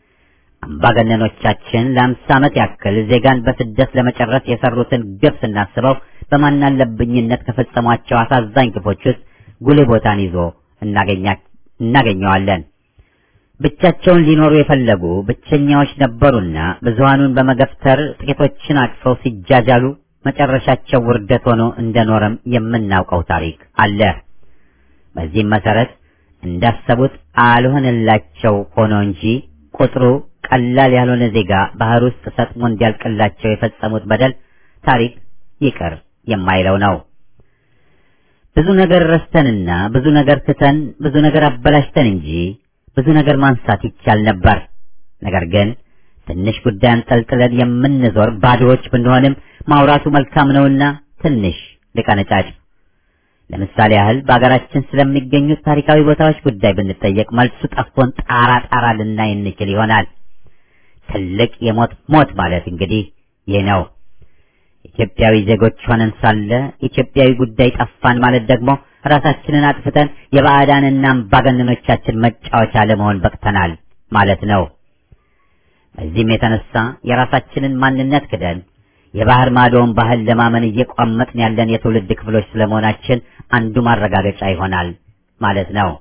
አምባገነኖቻችን ለአምሳ ዓመት ያክል ዜጋን በስደት ለመጨረስ የሰሩትን ግብ ስናስበው በማናለብኝነት ከፈጸሟቸው አሳዛኝ ግፎች ውስጥ ጉልህ ቦታን ይዞ እናገኘዋለን። ብቻቸውን ሊኖሩ የፈለጉ ብቸኛዎች ነበሩና ብዙሃኑን በመገፍተር ጥቂቶችን አቅፈው ሲጃጃሉ መጨረሻቸው ውርደት ሆኖ እንደኖረም የምናውቀው ታሪክ አለ። በዚህም መሰረት እንዳሰቡት አልሆነላቸው ሆኖ እንጂ ቁጥሩ ቀላል ያልሆነ ዜጋ ባህር ውስጥ ሰጥሞ እንዲያልቅላቸው የፈጸሙት በደል ታሪክ ይቅር የማይለው ነው። ብዙ ነገር ረስተንና ብዙ ነገር ትተን ብዙ ነገር አበላሽተን እንጂ ብዙ ነገር ማንሳት ይቻል ነበር። ነገር ግን ትንሽ ጉዳይ አንጠልጥለን የምንዞር ባዶዎች ብንሆንም ማውራቱ መልካም ነውና ትንሽ ልቀነጫጭ። ለምሳሌ ያህል በአገራችን ስለሚገኙት ታሪካዊ ቦታዎች ጉዳይ ብንጠየቅ መልሱ ጠፍቶን ጣራ ጣራ ልናይ እንችል ይሆናል። ትልቅ የሞት ሞት ማለት እንግዲህ ይህ ነው። ኢትዮጵያዊ ዜጎች ሆነን ሳለ ኢትዮጵያዊ ጉዳይ ጠፋን ማለት ደግሞ ራሳችንን አጥፍተን የባዕዳንና አምባገነኖቻችን መጫወቻ ለመሆን በቅተናል ማለት ነው። በዚህም የተነሳ የራሳችንን ማንነት ክደን የባህር ማዶውን ባህል ለማመን እየቋመጥን ያለን የትውልድ ክፍሎች ስለመሆናችን አንዱ ማረጋገጫ ይሆናል ማለት ነው።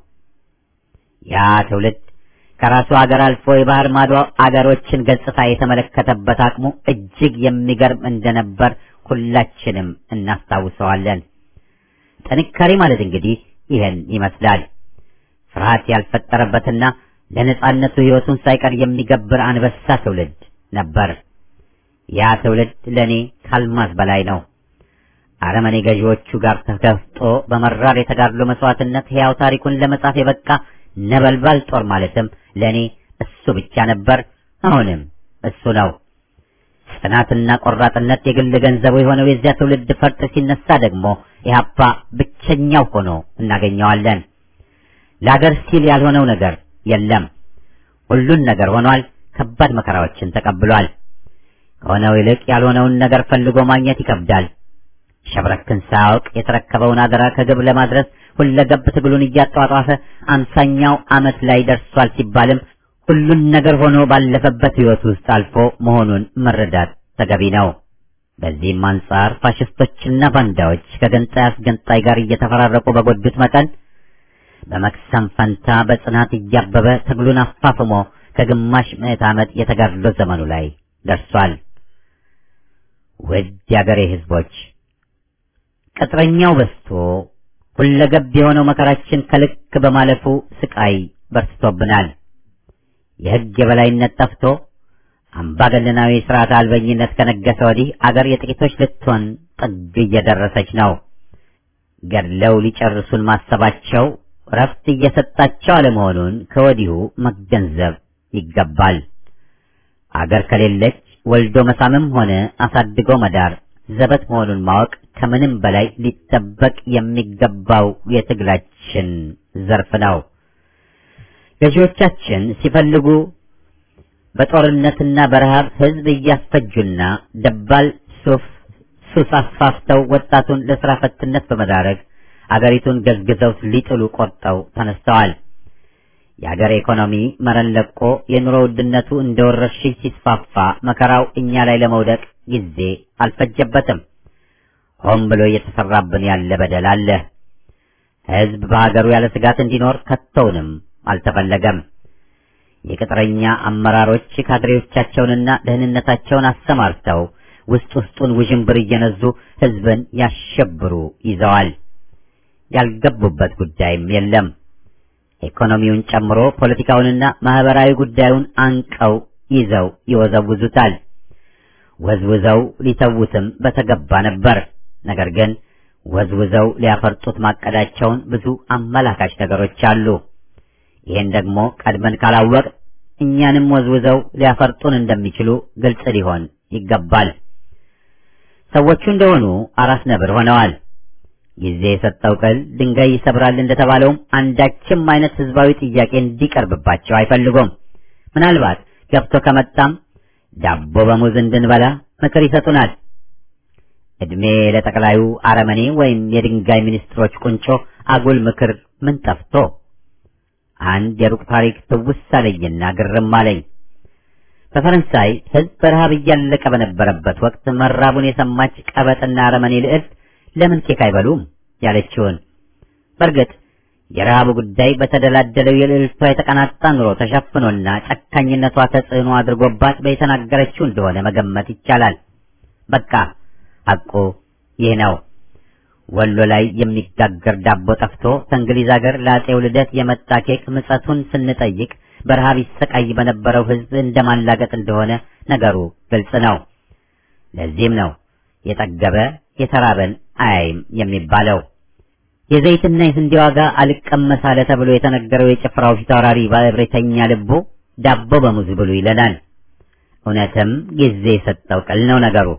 ያ ትውልድ ከራሱ አገር አልፎ የባህር ማዶ አገሮችን ገጽታ የተመለከተበት አቅሙ እጅግ የሚገርም እንደነበር ሁላችንም እናስታውሰዋለን። ጥንካሬ ማለት እንግዲህ ይህን ይመስላል። ፍርሃት ያልፈጠረበትና ለነጻነቱ ሕይወቱን ሳይቀር የሚገብር አንበሳ ትውልድ ነበር። ያ ትውልድ ለእኔ ካልማዝ በላይ ነው። አረመኔ ገዢዎቹ ጋር ተገፍጦ በመራር የተጋድሎ መስዋዕትነት ሕያው ታሪኩን ለመጻፍ የበቃ ነበልባል ጦር ማለትም ለእኔ እሱ ብቻ ነበር፣ አሁንም እሱ ነው። ጽናትና ቆራጥነት የግል ገንዘቡ የሆነው የዚያ ትውልድ ፈርጥ ሲነሳ ደግሞ ኢህአፓ ብቸኛው ሆኖ እናገኘዋለን። ለአገር ሲል ያልሆነው ነገር የለም። ሁሉን ነገር ሆኗል። ከባድ መከራዎችን ተቀብሏል። ከሆነው ይልቅ ያልሆነውን ነገር ፈልጎ ማግኘት ይከብዳል። ሸብረክን ሳያውቅ የተረከበውን አደራ ከግብ ለማድረስ ሁለገብ ትግሉን እያጧጧፈ አምሳኛው ዓመት ላይ ደርሷል ሲባልም ሁሉን ነገር ሆኖ ባለፈበት ሕይወት ውስጥ አልፎ መሆኑን መረዳት ተገቢ ነው። በዚህም አንጻር ፋሽስቶችና ባንዳዎች ከገንጣይ አስገንጣይ ጋር እየተፈራረቁ በጎዱት መጠን በመክሰም ፈንታ በጽናት እያበበ ትግሉን አፋፍሞ ከግማሽ ምዕት ዓመት የተጋድሎ ዘመኑ ላይ ደርሷል። ውድ የአገሬ ሕዝቦች ቅጥረኛው በዝቶ ሁለገብ የሆነው መከራችን ከልክ በማለፉ ስቃይ በርትቶብናል። የሕግ የበላይነት ጠፍቶ አምባገነናዊ ስርዓት አልበኝነት ከነገሰ ወዲህ አገር የጥቂቶች ልትሆን ጥግ እየደረሰች ነው። ገድለው ሊጨርሱን ማሰባቸው ረፍት እየሰጣቸው አለመሆኑን ከወዲሁ መገንዘብ ይገባል። አገር ከሌለች ወልዶ መሳምም ሆነ አሳድጎ መዳር ዘበት መሆኑን ማወቅ ከምንም በላይ ሊጠበቅ የሚገባው የትግላችን ዘርፍ ነው። ገዢዎቻችን ሲፈልጉ በጦርነትና በረሃብ ሕዝብ እያስፈጁና ደባል ሱፍ ሱስ አስፋፍተው ወጣቱን ለስራ ፈትነት በመዳረግ አገሪቱን ገዝግዘው ሊጥሉ ቆርጠው ተነስተዋል። የአገር ኢኮኖሚ መረን ለቆ የኑሮ ውድነቱ እንደ ወረርሽኝ ሲስፋፋ መከራው እኛ ላይ ለመውደቅ ጊዜ አልፈጀበትም። ሆን ብሎ እየተሰራብን ያለ በደል አለ። ሕዝብ በሀገሩ ያለ ስጋት እንዲኖር ከቶውንም አልተፈለገም። የቅጥረኛ አመራሮች ካድሬዎቻቸውንና ደህንነታቸውን አሰማርተው ውስጥ ውስጡን ውዥንብር እየነዙ ሕዝብን ያሸብሩ ይዘዋል። ያልገቡበት ጉዳይም የለም። ኢኮኖሚውን ጨምሮ ፖለቲካውንና ማህበራዊ ጉዳዩን አንቀው ይዘው ይወዘውዙታል። ወዝውዘው ሊተዉትም በተገባ ነበር። ነገር ግን ወዝውዘው ሊያፈርጡት ማቀዳቸውን ብዙ አመላካች ነገሮች አሉ። ይህን ደግሞ ቀድመን ካላወቅ እኛንም ወዝውዘው ሊያፈርጡን እንደሚችሉ ግልጽ ሊሆን ይገባል። ሰዎቹ እንደሆኑ አራስ ነብር ሆነዋል። ጊዜ የሰጠው ቅል ድንጋይ ይሰብራል እንደተባለውም አንዳችም አይነት ህዝባዊ ጥያቄ እንዲቀርብባቸው አይፈልጉም። ምናልባት ገብቶ ከመጣም ዳቦ በሙዝ እንድንበላ ምክር ይሰጡናል። እድሜ ለጠቅላዩ አረመኔ ወይም የድንጋይ ሚኒስትሮች ቁንጮ አጉል ምክር ምን ጠፍቶ አንድ የሩቅ ታሪክ ትውስ አለኝና ግርም አለኝ። በፈረንሳይ ህዝብ በረሃብ እያለቀ በነበረበት ወቅት መራቡን የሰማች ቀበጥና አረመኔ ልዕልት ለምን ኬክ አይበሉም ያለችውን። በእርግጥ የረሃቡ ጉዳይ በተደላደለው የልዕልቷ የተቀናጣ ኑሮ ተሸፍኖና ጨካኝነቷ ተጽዕኖ አድርጎባት በየተናገረችው እንደሆነ መገመት ይቻላል። በቃ ሐቁ ይህ ነው። ወሎ ላይ የሚጋገር ዳቦ ጠፍቶ ከእንግሊዝ አገር ለአጼው ልደት የመጣ ኬክ ምጸቱን ስንጠይቅ በረሃብ ይሰቃይ በነበረው ህዝብ እንደማላገጥ እንደሆነ ነገሩ ግልጽ ነው። ለዚህም ነው የጠገበ የተራበን አያይም የሚባለው። የዘይትና የስንዴ ዋጋ አልቀመስ አለ ተብሎ የተነገረው የጭፍራው ፊታውራሪ ባለብሬተኛ ልቡ ዳቦ በሙዝ ብሉ ይለናል። እውነትም ጊዜ የሰጠው ቅል ነው ነገሩ።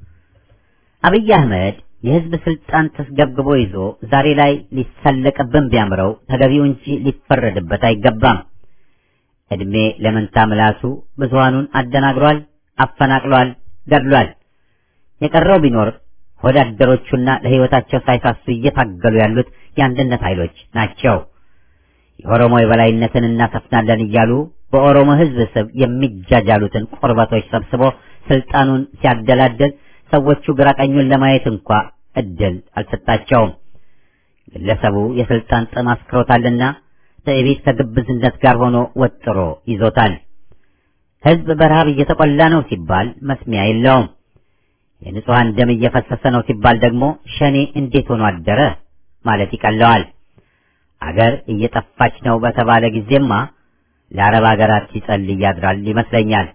አብይ አህመድ የህዝብ ስልጣን ተስገብግቦ ይዞ ዛሬ ላይ ሊሰለቅብን ቢያምረው ተገቢው እንጂ ሊፈረድበት አይገባም። እድሜ ለመንታ ምላሱ ብዙሃኑን አደናግሯል፣ አፈናቅሏል፣ ገድሏል። የቀረው ቢኖር ወዳደሮቹና ለህይወታቸው ሳይሳሱ እየታገሉ ያሉት የአንድነት ኃይሎች ናቸው። የኦሮሞ የበላይነትን እናሰፍናለን እያሉ በኦሮሞ ህዝብ ስብ የሚጃጃሉትን ቁርበቶች ሰብስቦ ስልጣኑን ሲያደላድል ሰዎቹ ግራቀኙን ለማየት እንኳ እድል አልሰጣቸውም። ግለሰቡ የስልጣን ጥም አስክሮታልና ትዕቢት ከግብዝነት ጋር ሆኖ ወጥሮ ይዞታል። ህዝብ በረሃብ እየተቆላ ነው ሲባል መስሚያ የለውም። የንጹሐን ደም እየፈሰሰ ነው ሲባል ደግሞ ሸኔ እንዴት ሆኖ አደረ ማለት ይቀለዋል። አገር እየጠፋች ነው በተባለ ጊዜማ ለአረብ አገራት ሲጸልይ ያድራል ይመስለኛል።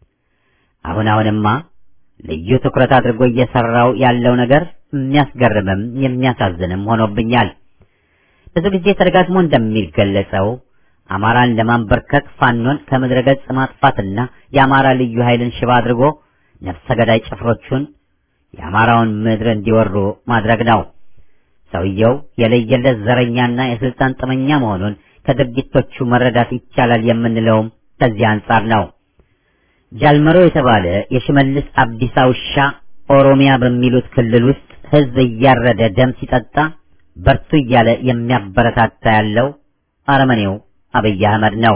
አሁን አሁንማ ልዩ ትኩረት አድርጎ እየሰራው ያለው ነገር የሚያስገርምም የሚያሳዝንም ሆኖብኛል። ብዙ ጊዜ ተደጋግሞ እንደሚገለጸው አማራን ለማንበርከክ ፋኖን ከምድረ ገጽ ማጥፋትና የአማራ ልዩ ኃይልን ሽባ አድርጎ ነፍሰ ገዳይ ጭፍሮቹን የአማራውን ምድር እንዲወሩ ማድረግ ነው። ሰውየው የለየለት ዘረኛና የስልጣን ጥመኛ መሆኑን ከድርጊቶቹ መረዳት ይቻላል የምንለውም ከዚህ አንጻር ነው። ጃልመሮ የተባለ የሽመልስ አብዲሳ ውሻ ኦሮሚያ በሚሉት ክልል ውስጥ ህዝብ እያረደ ደም ሲጠጣ በርቱ እያለ የሚያበረታታ ያለው አረመኔው አብይ አህመድ ነው።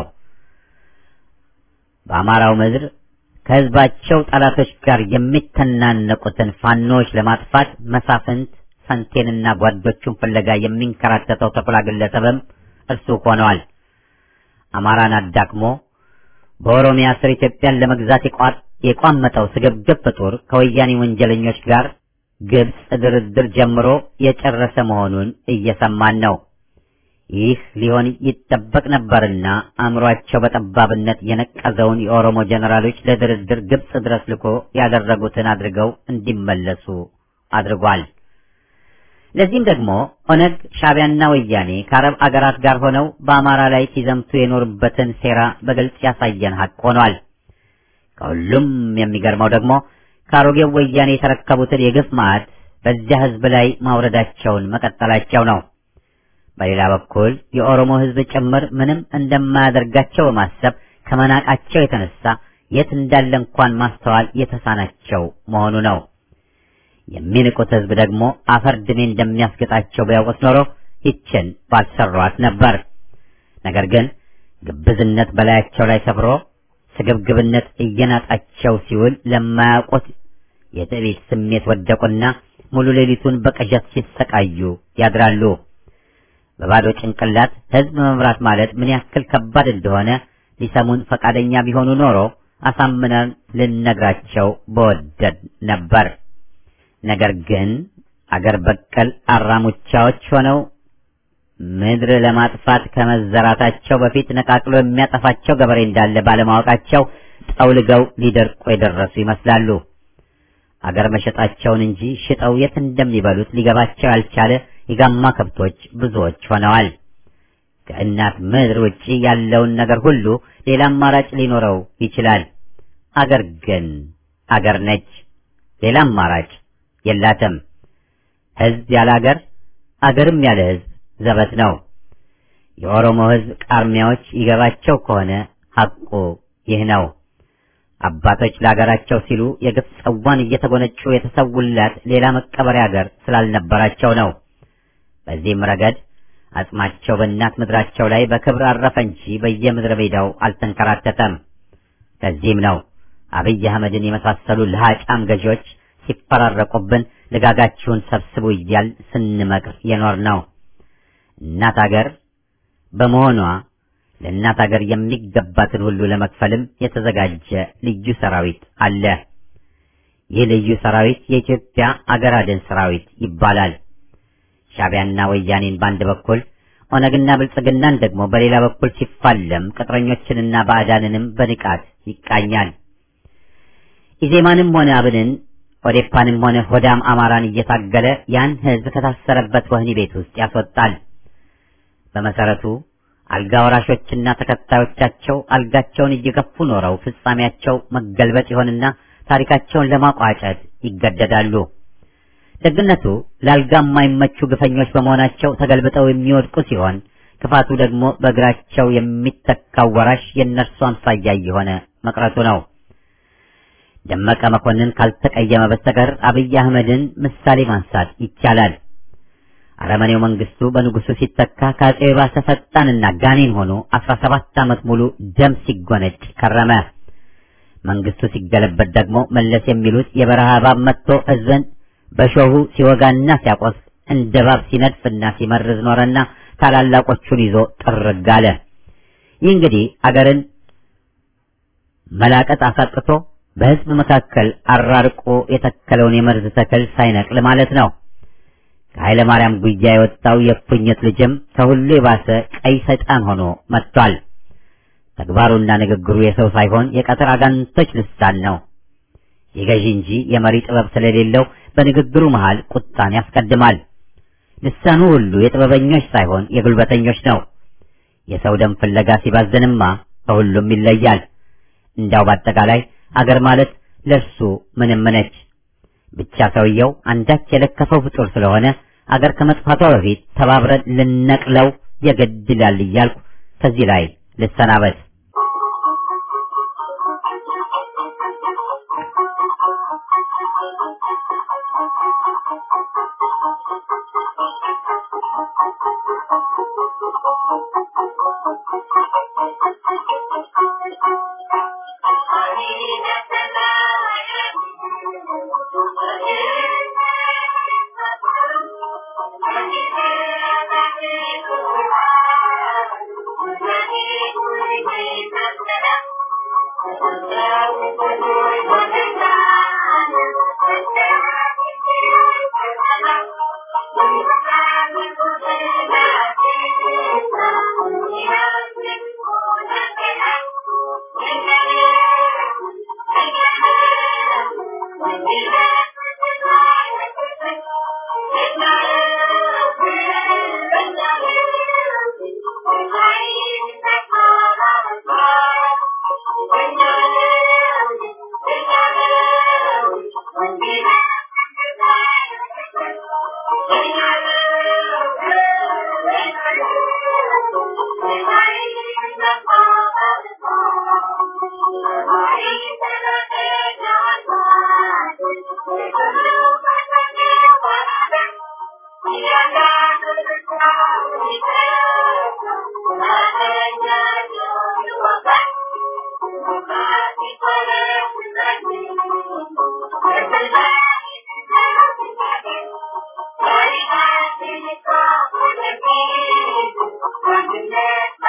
በአማራው ምድር ከህዝባቸው ጠላቶች ጋር የሚተናነቁትን ፋኖች ለማጥፋት መሳፍንት ፈንቴንና ጓዶቹን ፍለጋ የሚንከራተተው ተኩላ ግለሰብም እርሱ ሆነዋል። አማራን አዳክሞ በኦሮሚያ ስር ኢትዮጵያን ለመግዛት የቋመጠው ስግብግብ ፍጡር ከወያኔ ወንጀለኞች ጋር ግብጽ ድርድር ጀምሮ የጨረሰ መሆኑን እየሰማን ነው። ይህ ሊሆን ይጠበቅ ነበርና አእምሯቸው በጠባብነት የነቀዘውን የኦሮሞ ጀነራሎች ለድርድር ግብጽ ድረስ ልኮ ያደረጉትን አድርገው እንዲመለሱ አድርጓል። ለዚህም ደግሞ ኦነግ፣ ሻዕቢያና ወያኔ ከአረብ አገራት ጋር ሆነው በአማራ ላይ ሲዘምቱ የኖሩበትን ሴራ በግልጽ ያሳየን ሀቅ ሆኗል። ከሁሉም የሚገርመው ደግሞ ከአሮጌው ወያኔ የተረከቡትን የግፍ ማዕት በዚያ ሕዝብ ላይ ማውረዳቸውን መቀጠላቸው ነው። በሌላ በኩል የኦሮሞ ሕዝብ ጭምር ምንም እንደማያደርጋቸው በማሰብ ከመናቃቸው የተነሳ የት እንዳለ እንኳን ማስተዋል የተሳናቸው መሆኑ ነው። የሚንቁት ሕዝብ ደግሞ አፈር ድሜ እንደሚያስገጣቸው ቢያውቁት ኖሮ ይችን ባልሰሯት ነበር። ነገር ግን ግብዝነት በላያቸው ላይ ሰፍሮ ስግብግብነት እየናጣቸው ሲውል ለማያውቁት የትዕቢት ስሜት ወደቁና ሙሉ ሌሊቱን በቅዠት ሲሰቃዩ ያድራሉ። በባዶ ጭንቅላት ሕዝብ መምራት ማለት ምን ያክል ከባድ እንደሆነ ሊሰሙን ፈቃደኛ ቢሆኑ ኖሮ አሳምነን ልነግራቸው በወደድ ነበር። ነገር ግን አገር በቀል አራሙቻዎች ሆነው ምድር ለማጥፋት ከመዘራታቸው በፊት ነቃቅሎ የሚያጠፋቸው ገበሬ እንዳለ ባለማወቃቸው ጠውልገው ሊደርቁ የደረሱ ይመስላሉ። አገር መሸጣቸውን እንጂ ሽጠው የት እንደሚበሉት ሊገባቸው ያልቻለ የጋማ ከብቶች ብዙዎች ሆነዋል። ከእናት ምድር ውጪ ያለውን ነገር ሁሉ ሌላ አማራጭ ሊኖረው ይችላል። አገር ግን አገር ነች። ሌላ አማራጭ የላትም። ሕዝብ ያለ አገር፣ አገርም ያለ ሕዝብ ዘበት ነው። የኦሮሞ ሕዝብ ቃርሚያዎች ይገባቸው ከሆነ ሐቁ ይህ ነው። አባቶች ለአገራቸው ሲሉ የግፍ ጽዋን እየተጎነጩ የተሰውላት ሌላ መቀበሪያ አገር ስላልነበራቸው ነው። በዚህም ረገድ አጽማቸው በእናት ምድራቸው ላይ በክብር አረፈ እንጂ በየምድረ ሜዳው አልተንከራተተም። ለዚህም ነው አብይ አህመድን የመሳሰሉ ለሃጫም ገዢዎች ሲፈራረቁብን ልጋጋችሁን ሰብስቡ እያል ስንመክር የኖር ነው። እናት አገር በመሆኗ ለእናት አገር የሚገባትን ሁሉ ለመክፈልም የተዘጋጀ ልዩ ሰራዊት አለ። ይህ ልዩ ሰራዊት የኢትዮጵያ አገር አድን ሰራዊት ይባላል። ሻዕቢያና ወያኔን በአንድ በኩል ኦነግና ብልጽግናን ደግሞ በሌላ በኩል ሲፋለም ቅጥረኞችንና ባዕዳንንም በንቃት ይቃኛል። ኢዜማንም ሆነ አብንን ኦዴፓንም ሆነ ሆዳም አማራን እየታገለ ያን ሕዝብ ከታሰረበት ወህኒ ቤት ውስጥ ያስወጣል። በመሰረቱ አልጋ ወራሾችና ተከታዮቻቸው አልጋቸውን እየገፉ ኖረው ፍጻሜያቸው መገልበጥ ይሆንና ታሪካቸውን ለማቋጨት ይገደዳሉ። ደግነቱ ለአልጋ የማይመቹ ግፈኞች በመሆናቸው ተገልብጠው የሚወድቁ ሲሆን ክፋቱ ደግሞ በእግራቸው የሚተካው ወራሽ የእነርሱ አምሳያ እየሆነ መቅረቱ ነው። ደመቀ መኮንን ካልተቀየመ በስተቀር አብይ አህመድን ምሳሌ ማንሳት ይቻላል። አረመኔው መንግስቱ በንጉሱ ሲተካ ከአፄው የባሰ ፈጣንና ጋኔን ሆኖ አስራ ሰባት ዓመት ሙሉ ደም ሲጎነጭ ከረመ። መንግስቱ ሲገለበት ደግሞ መለስ የሚሉት የበረሃ እባብ መጥቶ ሕዝብን በሾሁ ሲወጋና ሲያቆስ እንደ እባብ ሲነድፍና ሲመርዝ ኖረና ታላላቆቹን ይዞ ጥርግ አለ። ይህ እንግዲህ አገርን መላቀጥ አሳጥቶ በሕዝብ መካከል አራርቆ የተከለውን የመርዝ ተክል ሳይነቅል ማለት ነው። ከኃይለ ማርያም ጉያ የወጣው የእፉኝት ልጅም ከሁሉ የባሰ ቀይ ሰይጣን ሆኖ መጥቷል። ተግባሩና ንግግሩ የሰው ሳይሆን የቀትር አጋንንቶች ልሳን ነው። የገዢ እንጂ የመሪ ጥበብ ስለሌለው በንግግሩ መሃል ቁጣን ያስቀድማል። ልሳኑ ሁሉ የጥበበኞች ሳይሆን የጉልበተኞች ነው። የሰው ደም ፍለጋ ሲባዝንማ ከሁሉም ይለያል። እንዳው በአጠቃላይ አገር ማለት ለእርሱ ምንም ነች። ብቻ ሰውየው አንዳች የለከፈው ፍጡር ስለሆነ አገር ከመጥፋቷ በፊት ተባብረን ልነቅለው የግድ ይላል እያልኩ ከዚህ ላይ ልሰናበት።
Thank you. Thank you.